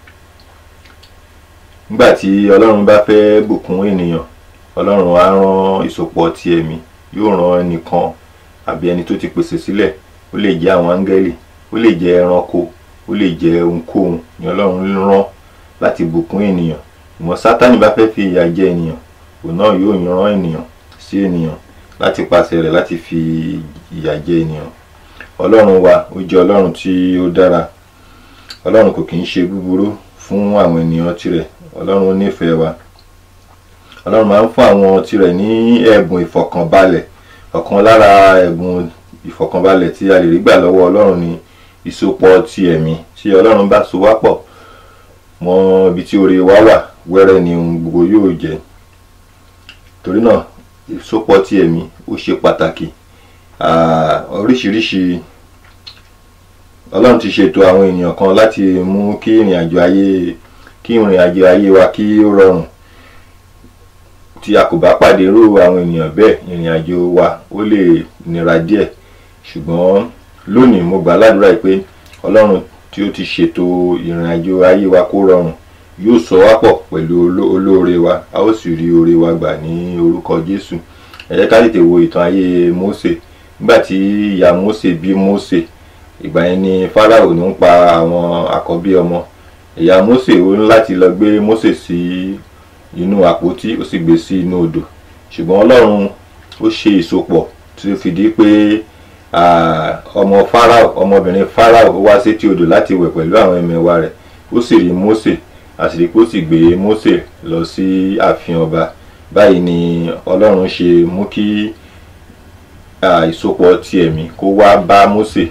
B: nígbà tí ọlọ́run bá fẹ́ bùkún ènìyàn ọlọ́run á rán ìsopọ̀ ti ẹ̀mí yóò rán ẹnìkan àbí ẹni tó ti pèsè sílẹ̀ ó lè jẹ́ àwọn áńgẹ́lì ó lè jẹ́ ẹranko ó lè jẹ́ ohunkóhun ni ọlọ́run rán láti bùkún ènìyàn ìmọ̀ sátánì bá fẹ́ fi ìyà jẹ ènìyàn òun náà yóò rán ènìyàn sí ènìyàn láti pàṣẹ rẹ̀ láti fi ìyà jẹ ènìyàn ọlọ́run wa ó jẹ́ ọlọ́run tí ó dára ọlọ́run kò kì í ṣe búburú fún àwọn ènìyàn tirẹ̀ ọlọ́run nífẹ̀ẹ́ wa ọlọ́run máa ń fún àwọn tirẹ̀ ní ẹ̀bùn ìfọ̀kànbalẹ̀ ọ̀kan lára ẹ̀bùn ìfọ̀kànbalẹ̀ tí a lè rí gbà lọ́wọ́ ọlọ́run ni ìsopọ̀ ti ẹ̀mí tí ọlọ́run bá so wá pọ̀ mọ́ ibi tí oore wa wà wẹ́rẹ́ ni ohun gbogbo yóò jẹ́ torí náà ìsopọ̀ ti ẹ̀mí ó ṣe pàtàkì Ah, oríṣiríṣi ọlọ́run ti ṣètò àwọn ènìyàn kan láti mú kí ìrìn àjò ayé kí ìrìn àjò ayé wa kí ó rọrùn tí a kò bá pàdé irú àwọn ènìyàn bẹ́ẹ̀ ìrìn àjò wa ó lè nira díẹ̀ ṣùgbọ́n lónìí mo gbà ládùúrà pé ọlọ́run tí ó ti ṣètò ìrìn àjò ayé wa kó rọrùn yóò sọ wá pọ̀ pẹ̀lú oló- olóore wa a ó sì rí oore wa gbà ní orúkọ jésù ẹ jẹ́ ká tètè wo ìtàn ayé mósè nígbà tí ìyá mósè bí mósè ìgbà yẹn ni fáráò ní ń pa àwọn àkọ́bí ọmọ ìyá mósè ó ní láti lọ gbé mósè sí inú àpótí ó sì gbé sí inú odò ṣùgbọ́n ọlọ́run ó ṣe ìsopọ̀ tí ó fi di pé ah, ọmọ fáráò ọmọbìnrin fáráò ó wá sétí odò láti wẹ̀ pẹ̀lú àwọn ẹmẹ̀wà rẹ̀ ó sì rí mósè àṣírí pé ó sì gbé mósè lọ sí ààfin ọba báyìí ni ọlọ́run ṣe mú kí ah, ìsopọ̀ ti ẹ̀mí kó wá bá mósè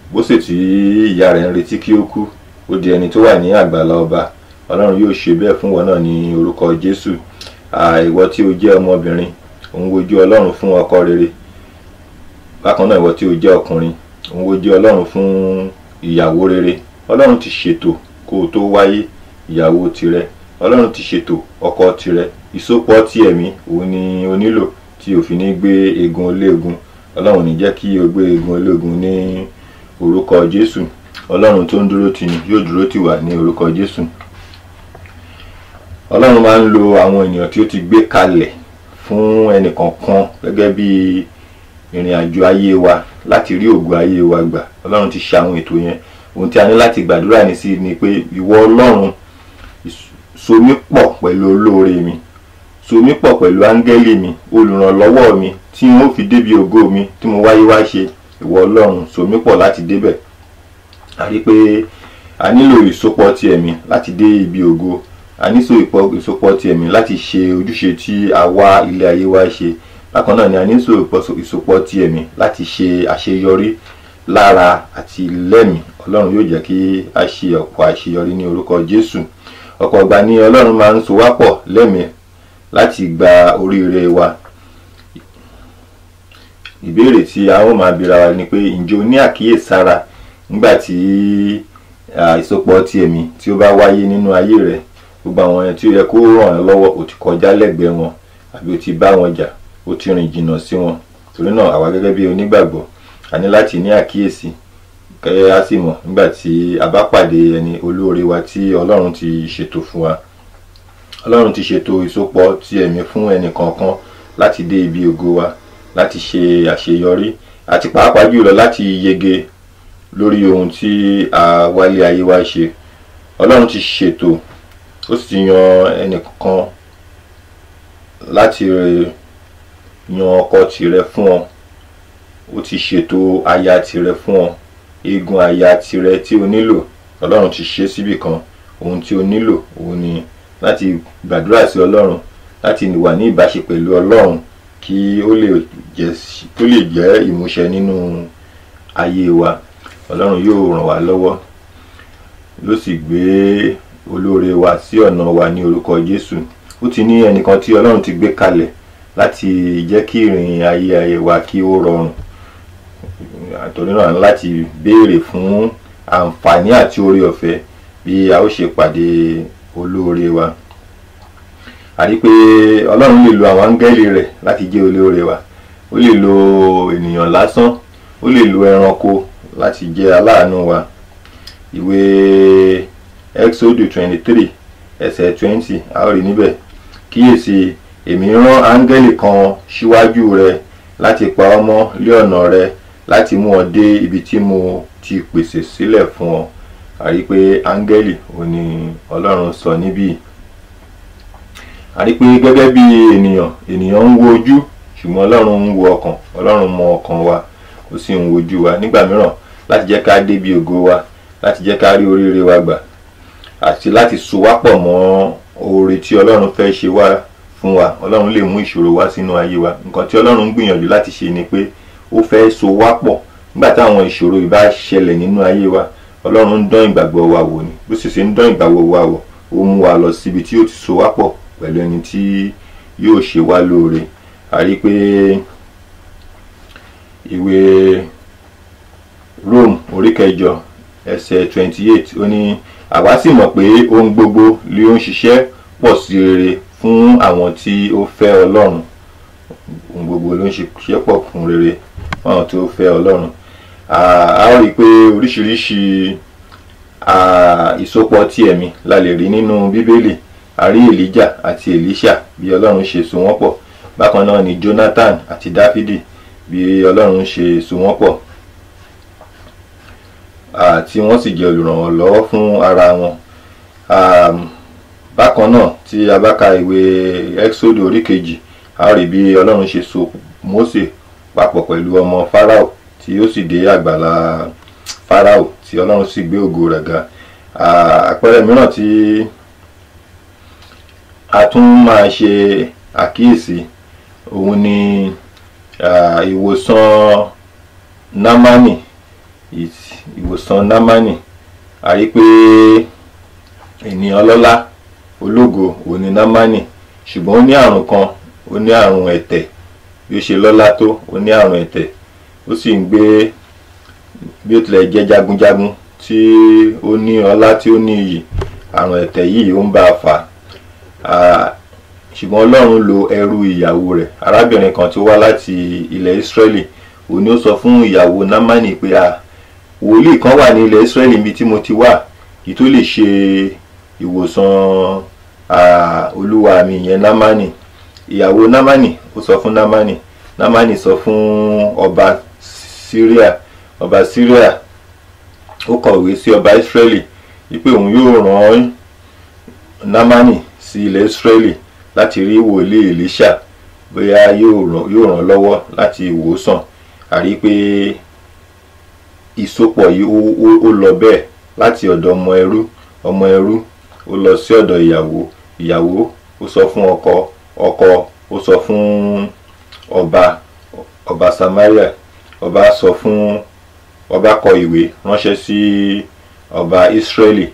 B: bó sì tí ìyá rẹ̀ ń retí kí ó kú ó di ẹni tó wà ní àgbàlá ọba ọlọ́run yóò ṣe bẹ́ẹ̀ fún wọn náà ní orúkọ jésù ìwọ tí o jẹ́ ọmọbìnrin òun wojú ọlọ́run fún ọkọ rere bákan náà ìwọ tí o jẹ́ ọkùnrin òun wojú ọlọ́run fún ìyàwó rere ọlọ́run ti ṣètò kó o tó wáyé ìyàwó tirẹ̀ ọlọ́run ti ṣètò ọkọ tirẹ̀ ìsopọ̀ ti ẹ̀mí òun ni o nílò tí o fi ní gbé egun ológun ọlọ́run ní jẹ́ kí o gbé egun ológun ní orúkọ jésù ọlọ́run tó ń dúró tì ní yóò dúró tì wá ní orúkọ jésù ọlọ́run máa ń lo àwọn ènìyàn tí ó ti gbé kalẹ̀ fún ẹnìkọ̀ọ̀kan gẹ́gẹ́ bí ìrìn àjò ayé wa láti rí ògo ayé wa gbà ọlọ́run ti ṣe àwọn ètò yẹn ohun tí a ní láti gbàdúrà ní sí ni pé ìwọ ọlọ́run so mí pọ̀ pẹ̀lú olóore mi so mí pọ̀ pẹ̀lú áńgẹ́lì mi olùrànlọ́wọ́ mi tí n ó fi débi ògo mi tí mo wáyé wá ṣe ìwọ ọlọ́run so mí pọ̀ láti débẹ̀ a rí pé a nílò ìsopọ̀ ti ẹ̀mí láti dé ibi ògo a nílò ìsopọ̀ ti ẹ̀mí láti ṣe ojúṣe tí a wá ilé ayé wá ṣe bákan náà ni a nílò ìsopọ̀ ti ẹ̀mí láti ṣe àṣeyọrí lára àti lẹ́mìí ọlọ́run yóò jẹ́ kí a ṣe ọ̀pọ̀ àṣeyọrí ní orúkọ jésù ọ̀pọ̀ ìgbà ni ọlọ́run máa ń so wá pọ̀ lẹ́mìí láti gba oríire wa ìbéèrè tí a ó máa bira wa ni pé ǹjẹ́ o ní àkíyèsára nígbà tí ìsopọ̀ ti ẹ̀mí tí ó bá wáyé nínú ayé rẹ gbogbo àwọn ẹni tí ó yẹ kó ràn ẹ́ lọ́wọ́ o ti kọjá lẹ́gbẹ̀ẹ́ wọn àbí o ti bá wọn jà o ti rìn jìnnà sí wọn torí náà àwa gẹ́gẹ́ bí onígbàgbọ́ a ní láti ní àkíyèsí kẹ́ a sì mọ̀ nígbà tí a bá pàdé ẹni olóore wa tí ọlọ́run ti ṣètò fún wa ọlọ́run ti ṣètò ìsopọ̀ ti ẹ̀mí fún ẹnì kọ̀ọ̀kan láti dé ibi ògo wa láti ṣe àṣeyọrí àti pàápàá jùlọ láti yege lórí ohun tí a wálé ayé wa ṣe ọlọ́run ti ṣètò ó sì ti yan ẹnìkan láti yan ọkọ tìrẹ fún ọ ó ti ṣètò aya tìrẹ fún ọ eegun aya tìrẹ tí o nílò ọlọ́run ti ṣe síbì kan ohun tí o nílò òun ni láti gbàdúrà sí ọlọ́run láti wà ní ìbáṣe pẹ̀lú ọlọ́run kí ó lè jẹ́ kó lè jẹ́ ìmúṣẹ nínú ayé wa ọlọ́run yóò ràn wá lọ́wọ́ ló sì gbé olóore wa sí ọ̀nà wa ní orúkọ jésù ó ti ní ẹnìkan tí ọlọ́run ti gbé kalẹ̀ láti jẹ́ kí ìrìn ayé ayé wa kí ó rọrùn àtòrí náà láti béèrè fún àǹfààní àti oore ọ̀fẹ́ bí a ó ṣe pàdé olóore wa a rí pé ọlọ́run lè lo àwọn áńgẹ́lì rẹ̀ láti jẹ́ olóore wa ó lè lo ènìyàn lásán ó lè lo ẹranko láti jẹ́ aláàánú wa ìwé exodus twenty three ẹsẹ̀ twenty a ó rí níbẹ̀ kíyèsí èmi rán áńgẹ́lì kan síwájú rẹ láti pa ọ́ mọ́ lé ọ̀nà rẹ láti mú ọ dé ibi tí mo ti pèsè sílẹ̀ fún ọ a rí pé áńgẹ́lì ò ní ọlọ́run sọ níbí a rí pé gẹ́gẹ́ bí ènìyàn ènìyàn ń wo ojú ṣùgbọ́n ọlọ́run ń wo ọkàn ọlọ́run mọ ọkàn wa ó sì ń wojú wa nígbà mìíràn láti jẹ́ ká débi ògo wa láti jẹ́ ká rí oríire wa gbà àti láti so wá pọ̀ mọ́ oore tí ọlọ́run fẹ́ ṣe wá fún wa ọlọ́run lè mú ìṣòro wá sínú ayé wa nǹkan tí ọlọ́run ń gbìyànjú láti ṣe ni pé ó fẹ́ so wá pọ̀ nígbà táwọn ìṣòro ìbá ṣẹlẹ̀ nínú ayé wa ọlọ́run ń dán ìgbàgbọ́ wa wò ni bó sì ṣe ń dán ìgbàgbọ́ wa wò ó mú wa lọ síbi tí ó ti so wá pọ̀ pẹ̀lú ẹni tí yóò ṣe wá lóore a rí pé ìwé Rome orí kẹjọ ẹsẹ̀ twenty eight ó ní àwa sì mọ̀ pé ohun gbogbo ló ń ṣiṣẹ́ pọ̀ sí rere fún àwọn tí ó fẹ́ ọlọ́run ohun gbogbo ló ń ṣiṣẹ́ pọ̀ fún rere fún àwọn tí ó fẹ́ ọlọ́run a ó rí i pé oríṣiríṣi ìsopọ̀ tí ẹ̀mí la lè rí nínú bíbélì a rí Èlíjà àti Èlíṣà bí ọlọ́run ṣe so wọ́n pọ̀ bákan náà ni Jonathan àti Dáfídì bí ọlọ́run ṣe so wọ́n pọ̀ tí wọ́n sì jẹ́ olùrànlọ́wọ́ fún ara wọn bákan náà tí a bá ka ìwé Exodus orí kejì a rí bí ọlọ́run ṣe so Mósè papọ̀ pẹ̀lú ọmọ Fáráò tí ó sì dé àgbàlá Fáráò tí ọlọ́run sì gbé ògo rẹ̀ ga àpẹẹrẹ mìíràn tí a tún máa ṣe àkíyèsí òun ni ìwòsàn námánì Ìs- ìwòsàn námánì a rí pé ènìyàn ọlọ́lá ológo òun ni námánì ṣùgbọ́n ó ní àrùn kan ó ní àrùn ẹ̀tẹ̀ bí ó ṣe lọ́lá tó ó ní àrùn ẹ̀tẹ̀ ó sì ń gbé bí ó tilẹ̀ jẹ́ jagunjagun tí ó ní ọlá tí ó ní iyì àrùn ẹ̀tẹ̀ yìí ó ń bá a fà á ṣùgbọ́n ọlọ́run lo ẹrú ìyàwó rẹ̀ arábìnrin kan tí ó wá láti ilẹ̀ Ísírẹ́lì òun ni ó sọ fún ìyàwó námánì pé a wòlíì kan wà ní ilẹ̀ Ísírẹ́lì níbi tí mo ti wà kí tó lè ṣe ìwòsàn à, olúwa mi ìyẹn námánì ìyàwó námánì ó sọ fún námánì námánì sọ fún ọba Síríà ọba Síríà ó kọ̀wé sí ọba Ísírẹ́lì wípé òun yóò rán námánì sí ilẹ̀ Ísírẹ́lì láti rí wòlíì Èlíṣà bóyá yóò ràn yóò ràn lọ́wọ́ láti wòósàn àrí pé ìsopọ̀ yìí ó ó- ó lọ bẹ́ẹ̀ láti ọ̀dọ̀ ọmọ ẹrú ọmọ ẹrú ó lọ sí ọ̀dọ̀ ìyàwó ìyàwó ó sọ fún ọkọ ọkọ ó sọ fún ọba ọba Samaria ọba sọ fún ọba kọ ìwé ránṣẹ́ sí ọba Ísírẹ́lì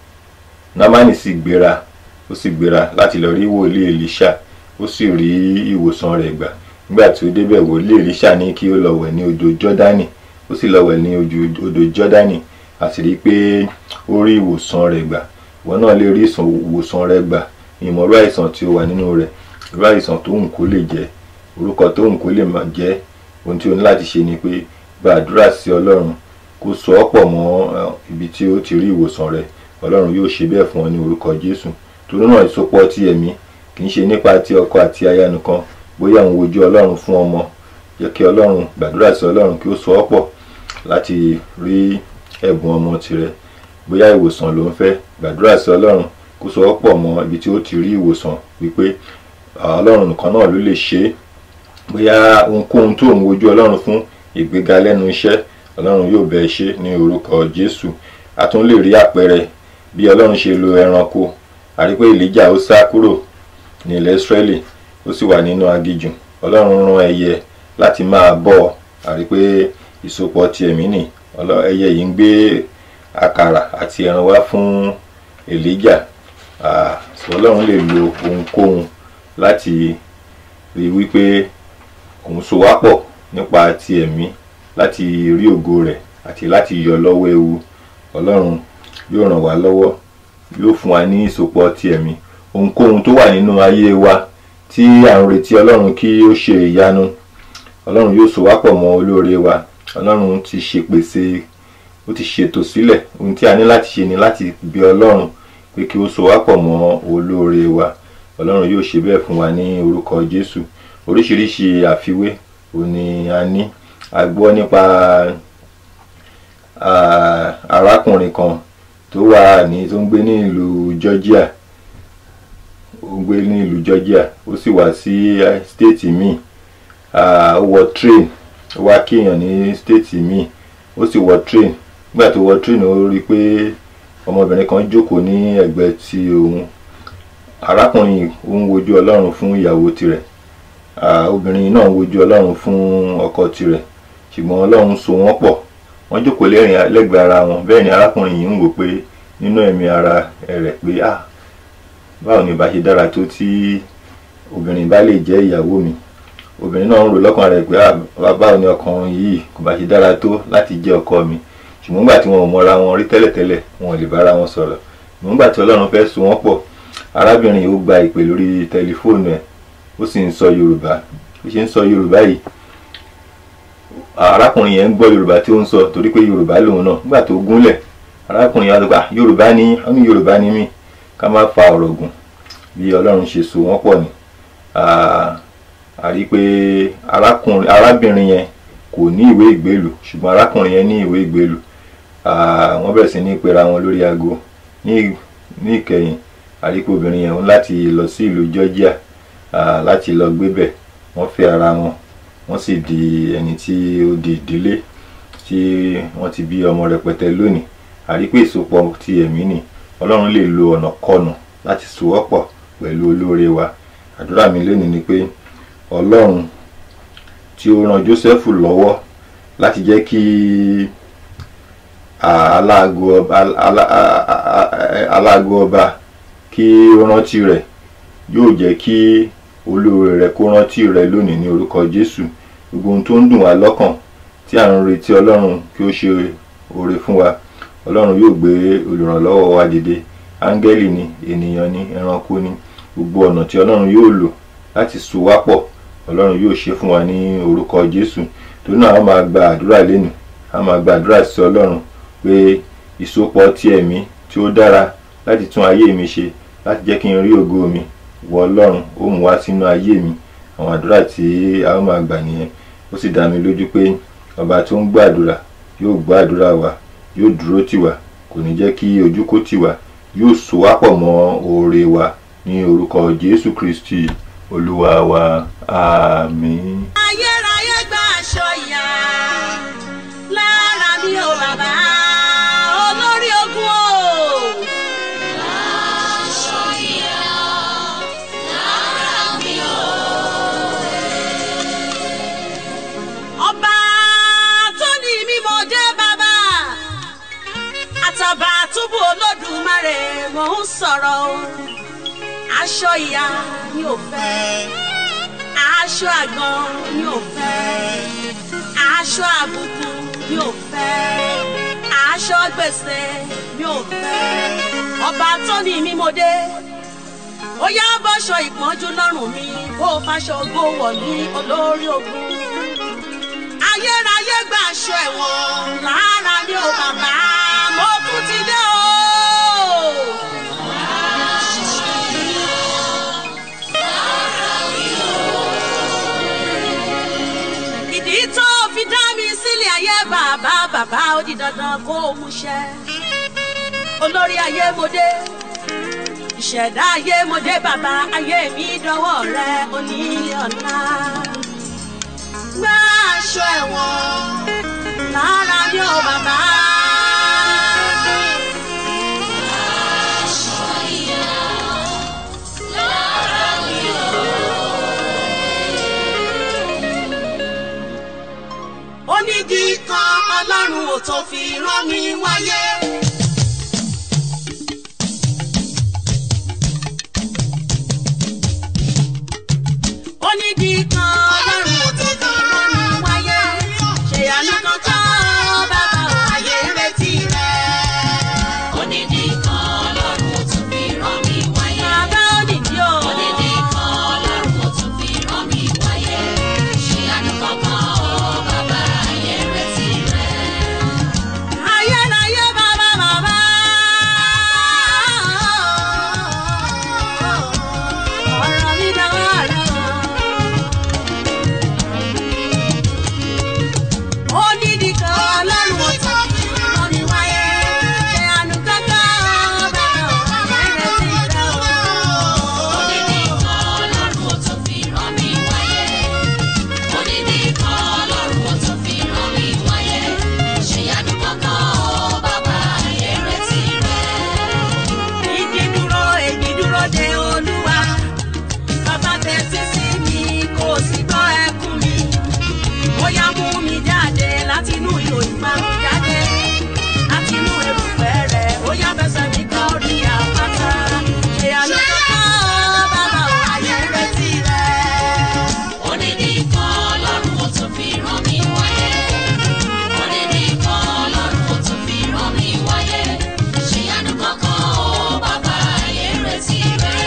B: námánì sì gbéra ó sì gbéra láti lọ rí wòlíì Èlíṣà ó sì rí ìwòsàn rẹ̀ gbà nígbà tí ó débẹ̀ wòlíì Èlíṣà ní kí ó lọ wẹ̀ ní odò Jọ́dánì ó sì lọ wẹ̀ ní ojú- odò Jọ́dánì a sì rí i pé ó rí ìwòsàn rẹ̀ gbà ìwọ náà lè rí ìsàn- ìwòsàn rẹ̀ gbà ìmọ̀rú àìsàn tí ó wà nínú rẹ̀ irú àìsàn tó hùn kó lè jẹ́ orúkọ tó hùn kó lè máa jẹ́ ohun tí o ní láti ṣe ni pé gbàdúrà sí Ọlọ́run kó so ọ́ pọ̀ mọ́ eh, ibi tí ó ti rí ìwòsàn rẹ̀ Ọlọ́run yóò ṣe bẹ́ẹ̀ fún ọ ní orúkọ Jésù torí náà ìsopọ̀ ti ẹ̀mí kì í ṣe nípa ti ọkọ àti aya nìkan bóyá òun wojú Ọlọ́run fún ọmọ jẹ́ kí Ọlọ́run gbàdúrà sí Ọlọ́run kí ó so ọ́ pọ̀ láti rí ẹ̀bùn ọmọ tirẹ̀ bóyá ìwòsàn ló ń fẹ́ gbàdúrà sí Ọlọ́run kó so ọ́ pọ̀ mọ́ ibi tí ó ti rí ìwòsàn wípé ah, Ọlọ́run nìkan náà ló lè ṣe é bóyá ohunkóhun tó ń wojú Ọlọ́run fún ìgbéga lẹ́nu iṣẹ́ Ọlọ́run yóò bẹ̀ ẹ́ ṣe ní orúkọ Jésù a tún lè rí àpẹẹrẹ bí Ọlọ́run ṣe lo ẹranko a rí pé Èlíjà ó sá kúrò ní ilẹ̀ Ísírẹ́lì ó sì wà nínú aginjù Ọlọ́run rán ẹyẹ láti máa bọ́ ọ a rí pé ìsopọ̀ ti ẹ̀mí nì Ọlọ́- ẹyẹ yìí ń gbé àkàrà àti ẹran wá fún Èlíjà Ah, so Ọlọ́run lè lo ohunkóhun láti rí wípé òun so wá pọ̀ nípa ti ẹ̀mí láti rí ògo rẹ̀ àti láti yọ lọ́wọ́ ewu Ọlọ́run yóò ràn wá lọ́wọ́ yóò fún wa ní ìsopọ̀ ti ẹ̀mí ohunkóhun tó wà nínú ayé wa tí à ń retí Ọlọ́run kí ó ṣe ìyanu Ọlọ́run yóò so wá pọ̀ mọ́ olóore wa Ọlọ́run ti ṣèpèsè ó ti ṣètò sílẹ̀ ohun tí a ní láti ṣe ni láti bí Ọlọ́run pé kí ó so wá pọ̀ mọ́ olóore wa Ọlọ́run yóò ṣe bẹ́ẹ̀ fún wa ní orúkọ Jésù oríṣiríṣi àfiwé òun ni a ní a gbọ́ nípa ah, arákùnrin kan tó wà ní tó ń gbé ní ìlú Georgia ó ń gbé ní ìlú Georgia ó sì wá sí eh, stéètì míì Ah, ó wọ train ó wá kéèyàn ní stéètì míì ó sì wọ train nígbà tó wọ train ó rí i pé ọmọbìnrin kan jókòó ní ẹ̀gbẹ́ ti òun arákùnrin yìí ó ń wojú Ọlọ́run fún ìyàwó tirẹ̀ Ah, obìnrin náà ń wojú Ọlọ́run fún ọkọ tirẹ̀ ṣùgbọ́n Ọlọ́run so wọ́n pọ̀ wọ́n jókòó lẹ́rìn lẹ́gbẹ̀ẹ́ ara wọn bẹ́ẹ̀ ni arákùnrin yìí ń wò pé nínú ẹ̀mí ara rẹ̀ pé ah báwo ni ìbá ṣe dára tó tí obìnrin bá lè jẹ́ ìyàwó mi obìnrin náà ń rò lọ́kàn rẹ̀ pé ah báwo ni ọkùnrin yìí kò bá ṣe dára tó láti jẹ́ ọkọ mi ṣùgbọ́n nígbà tí wọn ò mọra wọn rí tẹ́lẹ̀tẹ́lẹ̀ wọn ò lè bára wọn sọ̀rọ̀ ṣùgbọ́n nígbà tí Ọlọ́run fẹ́ so wọ́n pọ̀ arábìnrin yìí ó gba ìpè lórí tẹlifóònù ẹ̀ ó sì ń sọ Yorùbá ó ṣe ń sọ Yorùbá yìí arákùnrin yẹn ń gbọ́ Yorùbá tí ó ń sọ torí pé Yorùbá lòun náà nígbà tó gúnlẹ̀ arákùnrin yẹn á sọ pé "Ah, Yorùbá ni ó ní Yorùbá ni mí ká má fa ọ̀rọ̀ gùn bí Ọlọ́run ṣe so wọ́n pọ̀ ni Ah, a rí i pé arákùnrin arábìnrin yẹn kò ní ìwé ìgbélù ṣùgbọ́n arákùnrin yẹn ní ìwé ìgbélù Ah, wọ́n bẹ̀rẹ̀ sí ní pera wọn lórí aago ní ní ìkẹyìn a rí i pé obìnrin yẹn ń láti lọ sí ìlú Georgia ah, láti lọ gbébẹ̀ wọ́n fẹ́ ara wọn wọ́n sì di ẹni tí ó di ìdílé tí wọ́n ti bí ọmọ rẹpẹtẹ lónìí a rí i pé ìsopọ̀ ti ẹ̀mí nì Ọlọ́run lè lo ọ̀nà kọ̀nà láti so wọ́ pọ̀ pẹ̀lú olóore wa àdúrà mi lónìí ni pé Ọlọ́run tí ó ran Jósẹ́fù lọ́wọ́ láti jẹ́ kí à, aláago ọba alá- a- a- a- aláago ọba kí ó rántí rẹ̀ yóò jẹ́ kí olóore rẹ̀ kó rántí rẹ̀ lónìí ní orúkọ jésù gbogbo ohun tó ń dùn wá lọ́kàn tí à ń retí ọlọ́run kí ó ṣe oore fún wa ọlọ́run yóò gbé olùrànlọ́wọ́ wa dìde áńgẹ́lì ni ènìyàn ni ẹranko ni gbogbo ọ̀nà tí ọlọ́run yóò lò láti so wá pọ̀ ọlọ́run yóò ṣe fún wa ní orúkọ jésù torí náà a máa gba àdúrà lẹ́nu a máa gba àdúrà sí ọlọ́run pé ìsopọ̀ ti ẹ̀mí tí ó dára láti tún ayé mi ṣe láti jẹ́ kí n rí ògo mi wọ ọlọ́run ó mú wá sínú ayé mi àwọn àdúrà tí a ó máa gbà nìyẹn ó sì dá mi lójú pé ọba tó ń gbàdúrà yóò gbàdúrà wa yóò dúró tì wá kò ní jẹ́ kí ojú kó tì wá yóò so wá pọ̀ mọ́ oore wa ní orúkọ jésù kristi olúwa wa àmín.
F: ayérayé gba aṣọ ìyá lára mi ò bàbá olórí ogun o. ọba tó ní mímọ jẹ bàbá àtàbà túbú olódùmarè mò ń sọ̀rọ̀ o aṣọ ìyá ni ò fẹ́ aṣọ àgbọn ni ò fẹ́ aṣọ àbùkù ni ò fẹ́ aṣọ gbèsè ni ò fẹ́ ọba tó ní mímọdé ó yá bọ́ṣọ ìpọ́njú lọ́rùn mi kó o fàṣọ ògo wọ̀ ní olórí ogun ayérayé gba aṣọ ẹ̀wọ̀n lára ní o bàbá mo tún ti dé o. ìdí tó fi dá mi sílẹ̀ ayé bàbá bàbá ó di dandan kó o múṣẹ. olórí ayé mo dé ìṣẹ̀dá ayé mo dé bàbá ayé mi dọwọ́ rẹ onílé ọ̀la. gbá aṣọ ẹ̀wọ̀n lára ní o bàbá. onídìí kan ọlọ́run ò tó fi rán mi wáyé. onídìí kan ọlọ́run ò tó fi rán mi wáyé. ṣèyànú kankan bàbá ò ayé retí rẹ̀.
E: Onídìí kan Ọlọ́run ó tún fi rán mi wáyé.
F: bàbá onídìí o.
E: Onídìí kan Ọlọ́run ó tún fi rán mi wáyé. Ṣé àánú kankan ó bàbá ayé retí rẹ̀?
F: ayérayé bàbá bàbá. ọ̀rọ̀ mi dánwó rẹ̀ o. onídìí kan ọlọ́run ò tó fi rán mi wáyé. ṣe àánú kankan bàbá ayé retí rẹ̀ o.
E: Onídìí kan Ọlọ́run ó tún fi rán mi wáyé. Onídìí kan Ọlọ́run ó tún fi rán mi wáyé. Ṣé àánú kankan ó bàbá ayé retí rẹ̀?
F: Igi dúró, èmi dúró de Olúwa. Bàbá tẹ́tí sí mi, kò sí gbọ́ ẹkún mi. Bóyá mú mi jáde látinú ihò ìparun jáde. Látinú erùpẹ̀ rẹ̀, bóyá fẹsẹ̀ mi kan rí àpáta. Ṣé àná kankan bàbá ò ayé retí rẹ̀?
E: Onídìí kan Ọlọ́run ó tún fi rán mi wáyé. Onídìí kan Ọlọ́run ó tún fi rán mi wáyé. Ṣé àánú kankan ó bàbá ayé retí rẹ̀?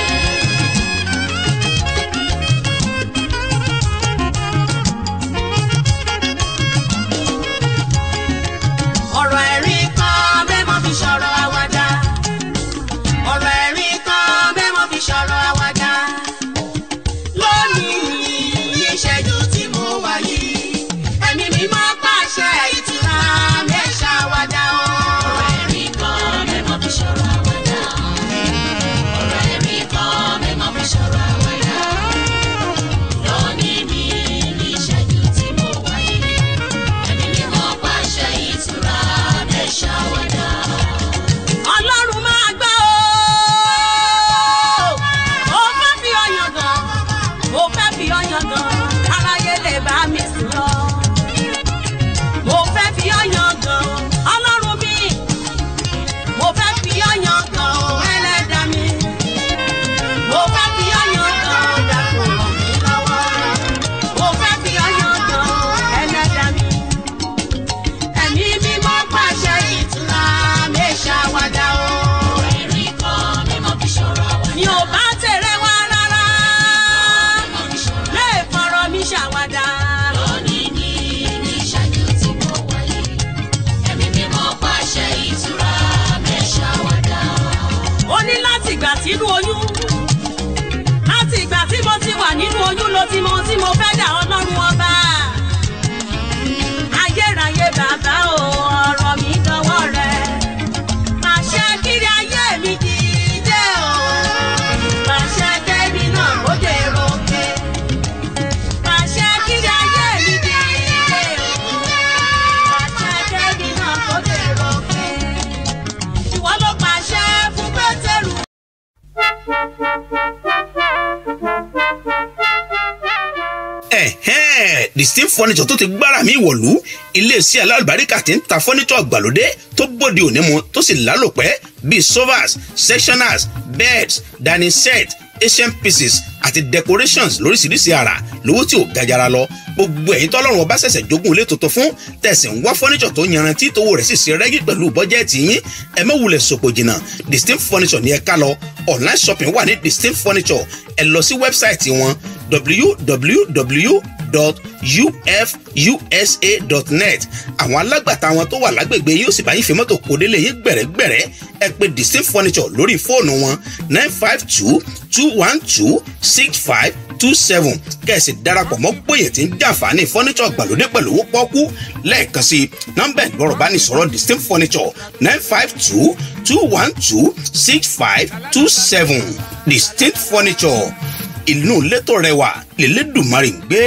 F: ọ̀rọ̀ ẹ̀rín kan mẹ́mọ́ fi sọ̀rọ̀ àwàdà. ọ̀rọ̀ ẹ̀rín kan mẹ́mọ́ fi sọ̀rọ̀ àwàdà. lónìí ìṣẹ́jú tí mo wà yìí ẹ̀mí mi máa pàṣẹ ìtura mẹ́ṣà àwàdà o.
E: Ọ̀rọ̀ ẹ̀rín kan mẹ́mọ́ fi sọ̀rọ̀ àwàdà. Ọ̀rọ̀ ẹ̀rín kan mẹ́mọ́ fi sọ̀rọ̀ àwàdà. Lónìí mi ní ìṣẹ́jú tí mo wáyé. Ẹ̀mí mímọ́ pàṣẹ ìtura mẹ́ṣàwádà.
F: ọlọ́run máa gbọ́ o. mo fẹ́ fi ọyàn gan mo fẹ́ fi ọyàn gan aráyé lè bá mi sùn lọ. mo fẹ́ fi ọyàn gan ọlọ́run mi ti mọ ohun tí mo fẹ́ dà ọlọ́run ọba. ayérayé bàbá o ọ̀rọ̀ mi dọwọ́ rẹ̀. pàṣẹ kiri ayé mi dìde o. pàṣẹ kẹ́mi náà kó dèrò òkè. pàṣẹ kiri ayé mi dìde o. pàṣẹ kẹ́mi náà kó dèrò òkè. ìwọ ló pàṣẹ fún pétérù.
C: ẹ̀hẹ́n distinct furniture tó ti gbára mi wọ̀lú iléeṣẹ́ alálùbáríkà tí ń ta furniture gbàlódé tó bóde òní mu tó sì lálòpẹ́ bíi sofas sectioners beds dining set asian pieces àti decorations lóríṣiríṣi àrà lówó tí ò gajara lọ gbogbo ẹ̀yin tọ́lọ́run ọba ṣẹ̀ṣẹ̀ jogún ilé tuntun fún tẹ̀sí ń wá furniture tó yanrantí tówó rẹ̀ sì ṣe rẹ́gí pẹ̀lú bọ́jẹ́ẹ̀tì yín ẹ má wulẹ̀ sòpò jìnnà distinct furniture ní ẹ ká lọ online shopping wà ní distinct furniture ẹ lọ sí wẹ́bsáìtì wọn www.ufusa.net àwọn alágbàtà wọn tó wà lágbègbè yóò sì bá yín fi mọ́tò kó délé yín gbẹ̀rẹ́gbẹ̀rẹ́ ẹ pè distinct furniture lórí fóònù wọn nine five two two one two six five two seven kẹ̀sì darapọ̀ mọ́ gbòyè tí ń jàǹfààní furniture gbàlódé pẹ̀lú owó pọ́kú lẹ́ẹ̀kan sí nọ́mbà ìgbọ́rọ̀ bá ní sọ̀rọ̀ distinct furniture nine five two two one two six five two seven distinct furniture inú létò rẹwà lélẹ́dùnmarì ń gbé.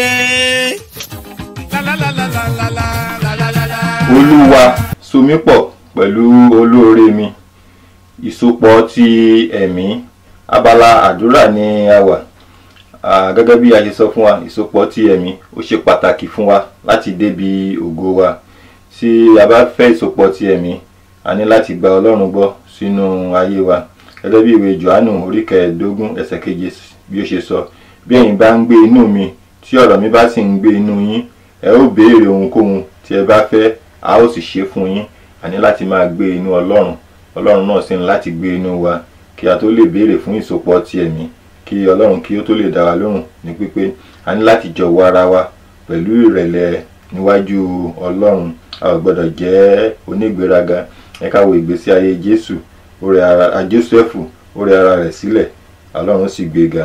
B: olúwa so mí pọ̀ pẹ̀lú olóore mi ìsopọ̀ ti ẹ̀mí abala àdúrà ni a wà Ah, gẹ́gẹ́ bí a ṣe sọ fún wa ìsopọ̀ ti ẹ̀mí ó ṣe pàtàkì fún wa láti débi ògo wa tí a bá fẹ́ ìsopọ̀ ti ẹ̀mí a ní láti gba ọlọ́run gbọ́ sínú ayé wa gẹ́gẹ́ bí ìwé johannu orí kẹẹ̀ẹ́dógún ẹsẹ̀ keje bí ó ṣe sọ bí ẹ̀yin bá ń gbé inú mi tí ọ̀rọ̀ mi bá sì ń gbé inú yín ẹ ó béèrè ohunkóhun tí ẹ bá fẹ́ a ó sì ṣe fún yín a ní láti máa gbé inú ọlọ́run ọlọ́run náà sì ní láti gbé inú wa kí a tó lè béèrè fún ìsopọ̀ ti ẹ̀mí kí ọlọ́run kí ó tó lè dá wa lóhùn ní pípé a ní láti jọ̀wọ́ ara wa pẹ̀lú ìrẹ̀lẹ̀ níwájú ọlọ́run a ò gbọ́dọ̀ jẹ́ onígbéraga ẹ ká wo ìgbésí ayé jésù ó rẹ ara jósẹ́fù ó rẹ ara rẹ̀ sílẹ̀ ọlọ́run sì gbéga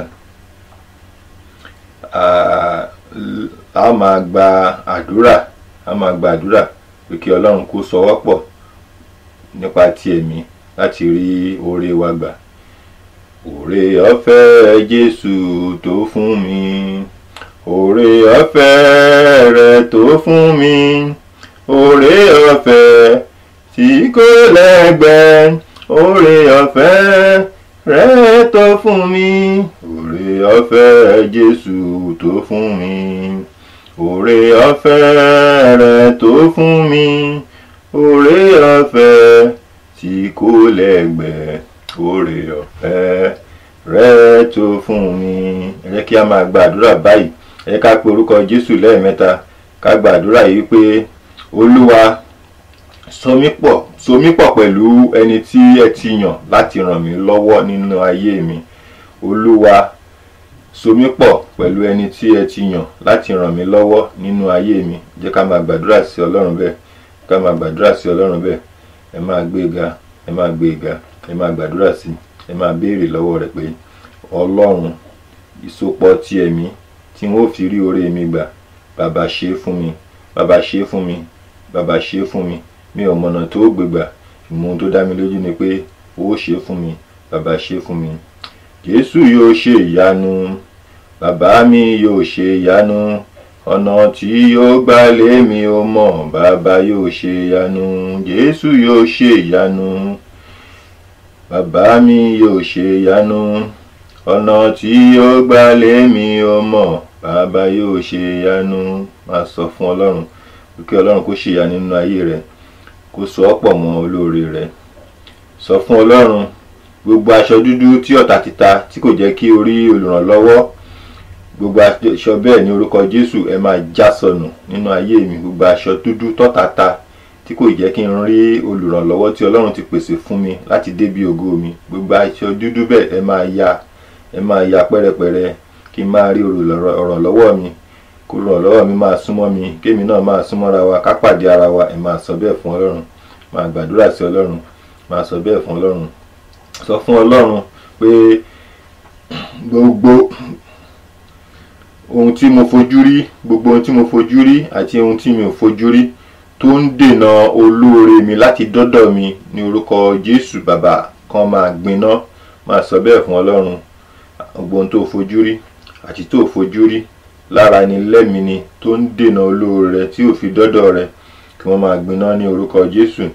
B: a a máa gba àdúrà a máa gba àdúrà pé kí ọlọ́run kó sọwọ́ pọ̀ nípa ti ẹ̀mí láti rí oore wa gbà òrè ọ̀fẹ́ jésù tó fún mi òrè ọ̀fẹ́ rẹ̀ tó fún mi òrè ọ̀fẹ́ tí kò lẹ́gbẹ́ òrè ọ̀fẹ́ rẹ̀ tó fún mi òrè ọ̀fẹ́ jésù tó fún mi òrè ọ̀fẹ́ rẹ̀ tó fún mi òrè ọ̀fẹ́ tí kò lẹ́gbẹ́ òrè ọ̀fẹ́ rẹ tó fún mi ẹ jẹ́ kí a máa gba àdúrà báyìí ẹ jẹ́ ká pe orúkọ jésù lẹ́ẹ̀mẹ́ta ká gba àdúrà yìí pé olúwa so mí pọ̀ so mí pọ̀ pẹ̀lú ẹni tí ẹ ti yàn láti ràn mí lọ́wọ́ nínú ayé mi olúwa so mí pọ̀ pẹ̀lú ẹni tí ẹ ti yàn láti ràn mí lọ́wọ́ nínú ayé mi jẹ́ ká máa gbàdúrà sí ọlọ́run bẹ́ẹ̀ ká máa gbàdúrà sí ọlọ́run bẹ́ẹ̀ ẹ máa gbé e ga ẹ máa gbé e ga ẹ máa gbàdúrà sí ẹ máa béèrè lọ́wọ́ rẹ̀ pé ọlọ́run ìsopọ̀ ti ẹ̀mí tí wọ́n fi rí oore mi gbà bàbá ṣe é fún mi bàbá ṣe é fún mi bàbá ṣe é fún mi mi ò mọ̀nà tó gbégbà ìmọ̀ ohun tó dá mi lójú ni pé ó ṣe é fún mi bàbá ṣe é fún mi jésù yóò ṣe ìyanu bàbá mi yóò ṣe ìyanu ọ̀nà tí yóò gbà lé mi ò mọ̀ bàbá yóò ṣe ìyanu jésù yóò ṣe ìyanu bàbá mi yóò ṣe ìyanu ọ̀nà tí yóò gbà lé mi ò mọ̀ bàbá yóò ṣe ìyanu máa sọ fún ọlọ́run kí ọlọ́run kó ṣe ìyanu nínú ayé rẹ kó so ọ́ pọ̀ mọ́ olóore rẹ sọ fún ọlọ́run gbogbo aṣọ dúdú tí ọ̀tá ti ta tí kò jẹ́ kí o rí olùrànlọ́wọ́ gbogbo aṣọ bẹ́ẹ̀ ní orúkọ jésù ẹ máa já sọnù nínú ayé mi gbogbo aṣọ dúdú tọ́ta ta tí kò jẹ́ kí n rí olùrànlọ́wọ́ tí ọlọ́run ti pèsè fún mi láti débi ògo mi gbogbo aṣọ dúdú bẹ́ẹ̀ ẹ máa ya ẹ máa ya pẹ́rẹpẹ̀rẹ kí n máa rí olùrànlọ́wọ́ mi kó olùrànlọ́wọ́ mi máa súnmọ́ mi kémi náà máa súnmọ́ra wa ká pàdé ara wa ẹ máa sọ bẹ́ẹ̀ fún ọlọ́run máa gbàdúrà sí ọlọ́run máa sọ bẹ́ẹ̀ fún ọlọ́run sọ fún ọlọ́run pé gbogbo ohun tí mo fojú rí gbogbo ohun tí mo fojú rí àti ohun tí mi ò fojú rí tó ń dènà olóore mi láti dọ́dọ̀ mi ní orúkọ jésù bàbá kan máa gbiná máa sọ bẹ́ẹ̀ fún ọlọ́run gbogbo ohun tó fojú rí àti tó fojú rí lára ni lẹ́mìí ni tó ń dènà olóore rẹ tí ò fi dọ́dọ̀ rẹ kí wọ́n máa gbiná ní orúkọ jésù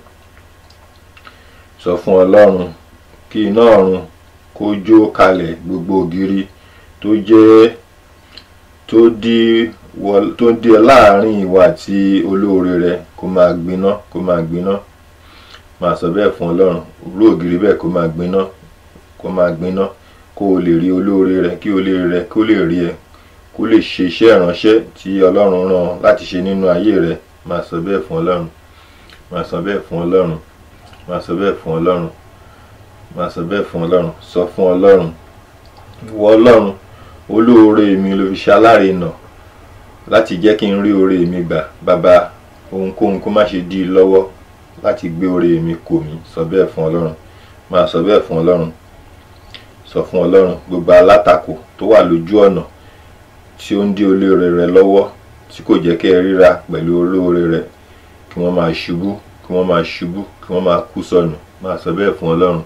B: sọ fún ọlọ́run kí iná ọ̀run kó jó kalẹ̀ gbogbo ògiri tó jẹ́ tó dí wọ tó dí ẹ láàrin ìwà àti olóore rẹ kó máa gbiná kó máa gbiná máa sọ bẹ́ẹ̀ fún ọlọ́run rú ògiri bẹ́ẹ̀ kó máa gbiná kó máa gbiná kó o lè rí olóore rẹ kí olóore rẹ kó lè rí ẹ kó lè ṣe iṣẹ́ ìránṣẹ́ tí ọlọ́run rán láti ṣe nínú ayé rẹ máa sọ bẹ́ẹ̀ fún ọlọ́run máa sọ bẹ́ẹ̀ fún ọlọ́run máa sọ bẹ́ẹ̀ fún ọlọ́run máa sọ bẹ́ẹ̀ fún ọlọ́run sọ fún ọlọ́run ìwọ ọlọ́run olóore mi ló fi ṣe alárinà láti jẹ́ kí n rí oore mi gbà bàbá ohunkóhun kó má ṣe dí i lọ́wọ́ láti gbé oore mi kò mí sọ bẹ́ẹ̀ fún ọlọ́run máa sọ bẹ́ẹ̀ fún ọlọ́run sọ fún ọlọ́run gbogbo alátakò tó wà lójú ọ̀nà tí ó ń dí olóore rẹ lọ́wọ́ tí kò jẹ́ kí ẹ ríra pẹ̀lú olóore rẹ kí wọ́n máa ṣubú kí wọ́n máa ṣubú kí wọ́n máa kú sọnù máa sọ bẹ́ẹ̀ fún ọlọ́run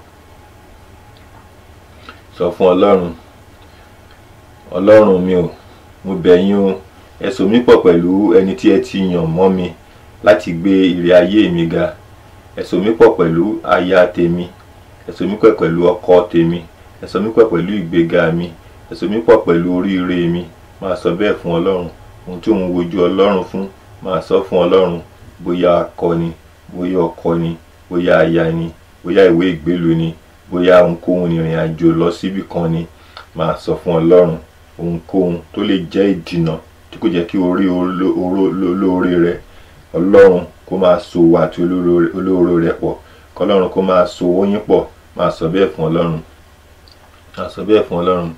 B: sọ fún ọlọ́run ọlọ́run mi ò mo bẹ̀ yín o ẹ so mí pọ̀ pẹ̀lú ẹni tí ẹ ti yàn mọ́ mi láti gbé ìrè ayé mi ga ẹ so mí pọ̀ pẹ̀lú aya tèmi ẹ so mí pọ̀ pẹ̀lú ọkọ tèmi ẹ so mí pọ̀ pẹ̀lú ìgbéga mi ẹ so mí pọ̀ pẹ̀lú oríire mi máa sọ bẹ́ẹ̀ fún ọlọ́run ohun tí òun wojú ọlọ́run fún máa sọ fún ọlọ́run bóyá akọ ni bóyá ọkọ ni bóyá aya ni bóyá ìwé ìgbélu ni bóyá ohunkóhun ìrìn àjò lọ síbì kan ni máa sọ fún ọlọ́run ohunkóhun tó lè jẹ́ ìdìnà tí kò jẹ́ kí orí olóore rẹ ọlọ́run kó máa so wà àti olóore rẹ pọ̀ kọlọ́run kó máa so oyin pọ̀ máa sọ bẹ́ẹ̀ fún ọlọ́run máa sọ bẹ́ẹ̀ fún ọlọ́run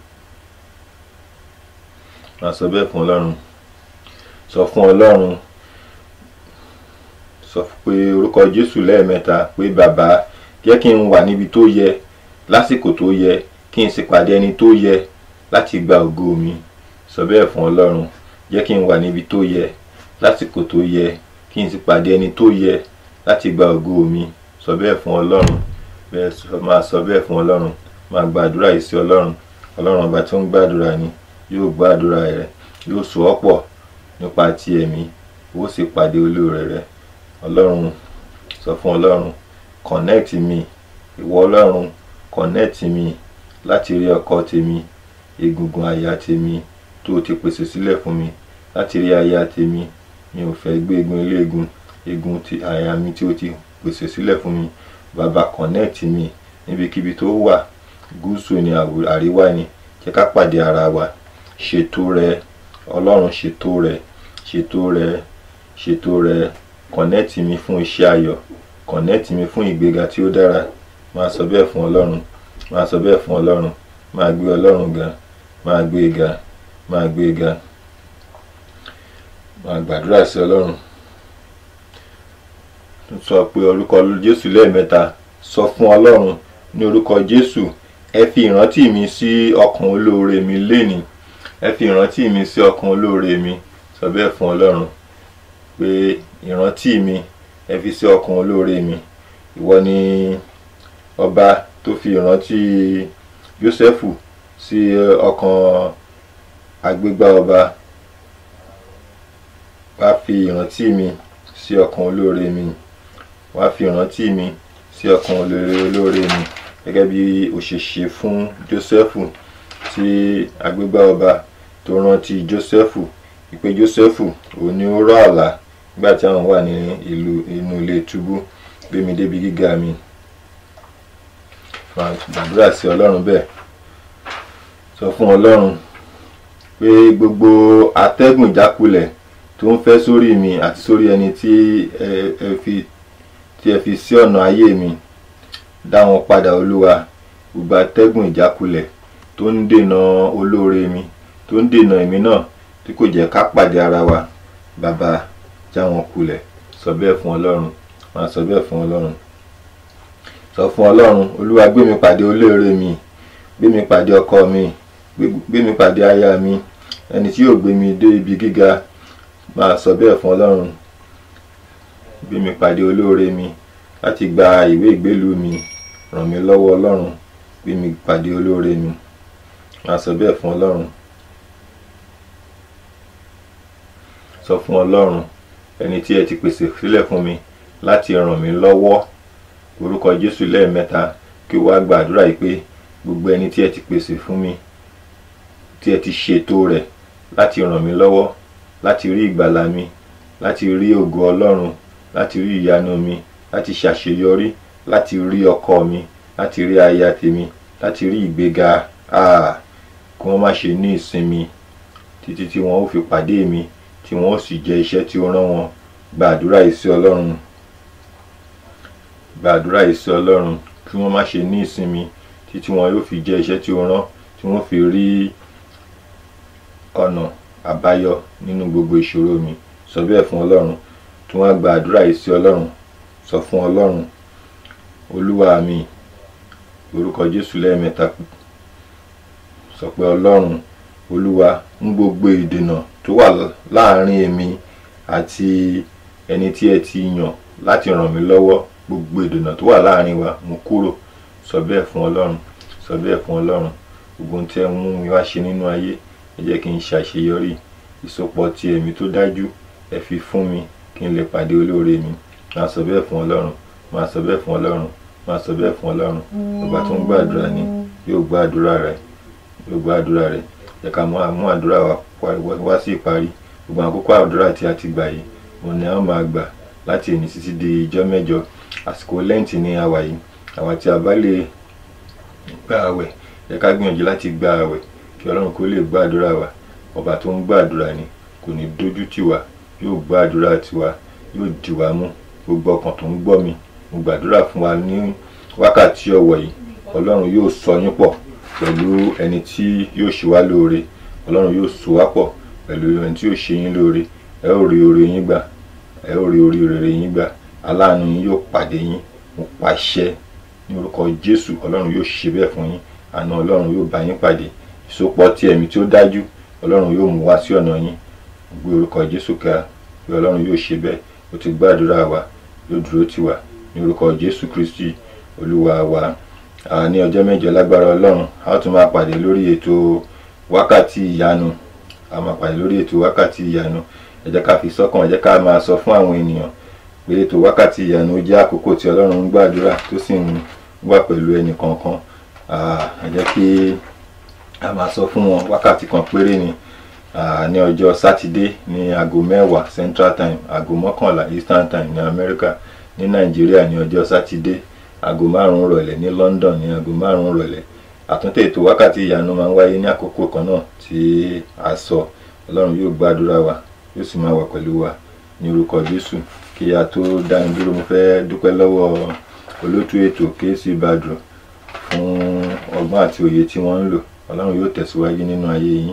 B: máa sọ bẹ́ẹ̀ fún ọlọ́run sọ fún ọlọ́run sọ pé orúkọ jésù lẹ́ẹ̀mẹ́ta pé bàbá jẹ́ kí n wà níbi tó yẹ lásìkò tó yẹ kí n sì pàdé ẹni tó yẹ láti gba ògo mi sọ bẹ́ẹ̀ fún ọlọ́run jẹ́ kí n wà níbi tó yẹ lásìkò tó yẹ kí n sì pàdé ẹni tó yẹ láti gba ògo mi sọ bẹ́ẹ̀ fún ọlọ́run bẹ́ẹ̀ máa sọ bẹ́ẹ̀ fún ọlọ́run máa gbàdúrà yìí sí ọlọ́run ọlọ́run ọba tó ń gbàdúrà ni yóò gbàdúrà rẹ yóò so ọ́ pọ̀ nípa ti ẹ̀mí ó sì pàdé olóore rẹ ọlọ́run sọ fún ọlọ́run connect mi ìwọ ọlọ́run connect mi láti rí ọkọ tèmi egungun àyà tèmi tó o ti pèsè sílẹ̀ fún mi láti rí aya tèmi mi ò fẹ́ gbé egun eléegun egun ti àyà mi tí o ti pèsè sílẹ̀ fún mi bàbá connect mi níbikíbi tó wà gúúsù ni àríwá ni jẹ́ ká pàdé ara wa ṣètò rẹ ọlọ́run ṣètò rẹ ṣètò rẹ ṣètò rẹ connect mi fún iṣẹ́ ayọ̀ connect mi fún ìgbéga tí ó dára máa sọ bẹ́ẹ̀ fún ọlọ́run máa sọ bẹ́ẹ̀ fún ọlọ́run máa gbé ọlọ́run ga máa gbé ga máa gbé ga máa gbàdúrà sí ọlọ́run sọ pé orúkọ jésù lẹ́ẹ̀mẹ́ta sọ fún ọlọ́run ní orúkọ jésù ẹ fi ìrántí mi sí ọkàn olóore mi lénìí ẹ fi ìrántí mi sí ọkàn olóore mi sọ bẹ́ẹ̀ fún ọlọ́run pé ìrántí mi ẹ fi sí ọkàn olóore mi ìwọ ni ọba tó fi ìrántí jósẹ́fù sí ọkàn agbégbá ọba wá fi ìrántí mi sí ọkàn olóore mi wá fi ìrántí mi sí ọkàn olóore olóore mi gẹ́gẹ́ bí ó ṣe ṣe fún jósẹ́fù tí agbégbá ọba tó rántí jósẹ́fù ìpè jósẹ́fù òun ni ó rọ̀ àlá nígbà tí àwọn wà ní ìlú inú ilé túbú gbé mi débi gíga mi gbàdúrà sí ọlọ́run bẹ́ẹ̀ sọ fún ọlọ́run pé gbogbo atẹ́gùn ìjákulẹ̀ tó ń fẹ́ sórí mi àti sórí ẹni tí ẹ fi tí ẹ fi sí ọ̀nà ayé mi dá wọn padà olúwa gbogbo atẹ́gùn ìjákulẹ̀ tó ń dènà olóore mi tó ń dènà èmi náà tí kò jẹ́ ká pàdé ara wa bàbá já wọn kulẹ̀ sọ bẹ́ẹ̀ fún ọlọ́run máa sọ bẹ́ẹ̀ fún ọlọ́run sọ fún ọlọ́run olúwa gbé mi pàdé olóore mi gbé mi pàdé ọkọ mi gbé mi pàdé aya mi ẹni tí yóò gbé mi dé ibi gíga máa sọ bẹ́ẹ̀ fún ọlọ́run gbé mi pàdé olóore mi láti gba ìwé ìgbélú mi ràn mí lọ́wọ́ ọlọ́run gbé mi pàdé olóore mi máa sọ bẹ́ẹ̀ fún ọlọ́run sọ fún ọlọ́run ẹni tí ẹ ti pèsè sílẹ̀ fún mi láti ràn mí lọ́wọ́ orúkọ jésù lẹ́ẹ̀mẹ́ta kí o wá gbàdúrà yìí pé gbogbo ẹni tí ẹ ti pèsè fún mi tí ẹ ti ṣètò rẹ̀ láti ràn mí lọ́wọ́ láti rí ìgbàlà mi láti rí ògo ọlọ́run láti rí ìyanu mi láti ṣàṣeyọrí láti rí ọkọ mi láti rí aya tèmi láti rí ìgbéga ah, kí wọ́n má ṣe ní ìsinmi títí tí wọ́n ó fi pàdé mi tí wọ́n ó sì jẹ́ iṣẹ́ tí ó rán wọn gbàdúrà yìí sí ọlọ́run gbàdúrà yìí sí ọlọ́run kí wọ́n má ṣe ní ìsinmi títí wọn yóò fi jẹ́ iṣẹ́ tí ó rán tí wọ́n fi rí ọ̀nà àbáyọ nínú gbogbo ìṣòro mi sọ bẹ́ẹ̀ fún ọlọ́run tí wọ́n á gba àdúrà yìí sí ọlọ́run sọ fún ọlọ́run olúwa mi orúkọ jésù lẹ́ẹ̀mẹ́ta sọ pé ọlọ́run olúwa ń gbogbo ìdènà tó wà láàárín èmi àti ẹni tí ẹ ti yàn láti ràn mí lọ́wọ́ gbogbo ìdènà tó wà láàárín wa mú kúrò sọ bẹ́ẹ̀ fún ọlọ́run sọ bẹ́ẹ̀ fún ọlọ́run gbogbo ohun tí ẹ mú mi wá ṣe nínú ayé ẹ jẹ́ kí n ṣàṣeyọrí ìsopọ̀ ti ẹ̀mí tó dájú ẹ fi fún mi kí n lè pàdé olóore mi máa sọ bẹ́ẹ̀ fún ọlọ́run máa sọ bẹ́ẹ̀ fún ọlọ́run máa sọ bẹ́ẹ̀ fún ọlọ́run ọba tó ń gbàdúrà ni yóò gbọ́ àdúrà rẹ yóò gbọ́ àdúrà rẹ jẹ́ ká mú àdúrà wa wá sí ìparí gbogbo àkókò àdúrà tí a ti gbà yìí òun ni a máa gbà láti èní títí di ijọ́ mẹ́jọ àsìkò lẹ́ǹtì ní àwà yìí àwa tí a bá lè gba àwẹ̀ jẹ́ ká gbìyànjú láti gba àwẹ̀ kí ọlọ́run kó lè gbàdúrà wa ọba tó ń gbàdúrà ni kò ní dójú tì wá yóò gbàdúrà tiwa yóò dì wá mú gbogbo ọkàn tó ń gbọ́ mi mo gbàdúrà fún wa ní wákàtí ọ̀wọ̀ yìí ọlọ́run yóò sọ yín pọ̀ pẹ̀lú ẹni tí yóò ṣe wá lóore ọlọ́run yóò so wá pọ̀ pẹ̀lú ẹni tí yóò ṣe yín lóore ẹ ó rí oore yín gbà ẹ ó rí orí rere yín gbà aláàánú yín yóò pàdé yín mo pàṣẹ ní orúkọ jésù ọlọ́run yóò ṣe bẹ́ẹ̀ fún yín àná ọlọ́run yóò bá yín pàdé ìsopọ̀ tí ẹ̀mí tí ó dájú ọlọ́run yóò mú wá sí ọ̀nà yín gbé orúkọ jésù ká pé ọlọ́run yóò ṣe bẹ́ẹ̀ ó ti gbàdúrà wa yóò dúró tì wá ní orúkọ jésù kristi olúwa wa ní ọjọ́ mẹ́jọ lágbára ọlọ́run a ó tún máa pàdé lórí ètò wákàtí ìyanu a máa pàdé lórí ètò wákàtí ìyanu ẹ jẹ́ ká fi sọ́kàn ẹ jẹ́ ká máa sọ fún àwọn ènìyàn pé ètò wákàtí ìyanu jẹ́ àkókò tí ọlọ́run ń gbàdúrà tó sì ń wà pẹ̀lú ẹnì kọ̀ọ̀kan ẹ jẹ́ kí a máa sọ fún wọn wákàtí kan péré ni ní ọjọ́ sátidé ní aago mẹ́wàá central time aago mọ́kànlá eastern time ní amẹ́ríkà ní nàìjíríà ní ọjọ́ sátidé aago márùn-ún rọ̀lẹ́ ní london ní aago márùn-ún rọ̀lẹ́ àtúntò ètò wákàtí ìyanu máa ń wáyé ní àkókò kan náà tí a sọ ọlọ́run yóò gbàdúrà wa yóò sì máa wà pẹ̀lú wa ní orúkọ jésù kí a tó dáni dúró mo fẹ́ dúpẹ́ lọ́wọ́ olótú ètò kéésì badru fún ọgbọ́n àti òye tí wọ́n ń lò ọlọ́run yóò tẹ̀síwájú nínú ayé yín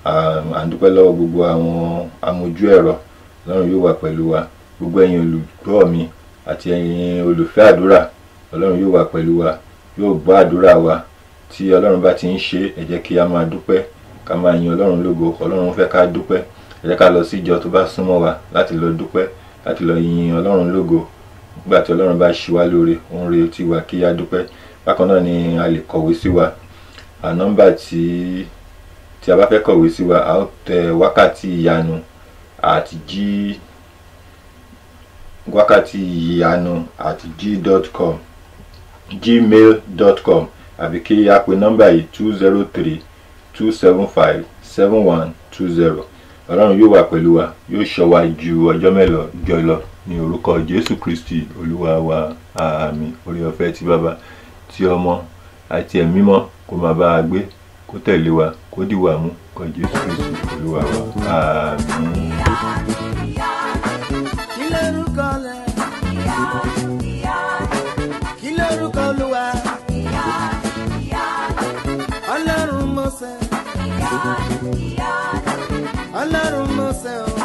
B: à ń dúpẹ́ lọ́wọ́ gbogbo àwọn amójú ẹ̀rọ ọlọ́run yóò wà pẹ̀lú wa gbogbo ẹ̀yin olùgbọ́ mi àti ẹ̀yin olùfẹ́ àdúrà ọlọ́run yóò wà pẹ̀lú wa yóò gbọ́ àdúrà wa tí ọlọ́run bá ti ń ṣe ẹ jẹ́ kí a máa dúpẹ́ ká máa yin ọlọ́run lógo ọlọ́run fẹ́ ká dúpẹ́ ẹ jẹ́ ká lọ sí ìjọ tó bá súnmọ́ wa láti lọ dúpẹ́ láti lọ yin ọlọ́run lógo nígbà tí ọlọ́run bá ṣí wa lóore ó ń retí wa kí a dúpẹ́ bákan náà ni a lè kọ̀wé sí wa à nọ́mbà tí tí a bá fẹ́ kọ̀wé sí wa a ó tẹ wákàtí ìyanu àti jí wákàtí ìyanu àti g dot com gmail dot com àbí kí a pe nọ́mbà yìí two zero three two seven five seven one two zero ọlọ́run yóò wà pẹ̀lú wa yóò ṣọ́ wa ju ọjọ́ mẹ́lọ jọ lọ ní orúkọ jésù kristi olúwa wa àmín orí ọ̀fẹ́ ti bàbá ti ọmọ àti ẹ̀mí mọ́ kó máa bá a gbé kó tẹ̀lé wa kó dìwà mú kọ jésù kristi olúwa wa àmín.
A: kí lórúkọ rẹ kí lórúkọ olúwa ọlọ́run mọ́sẹ̀ ọlọ́run mọ́sẹ̀ o.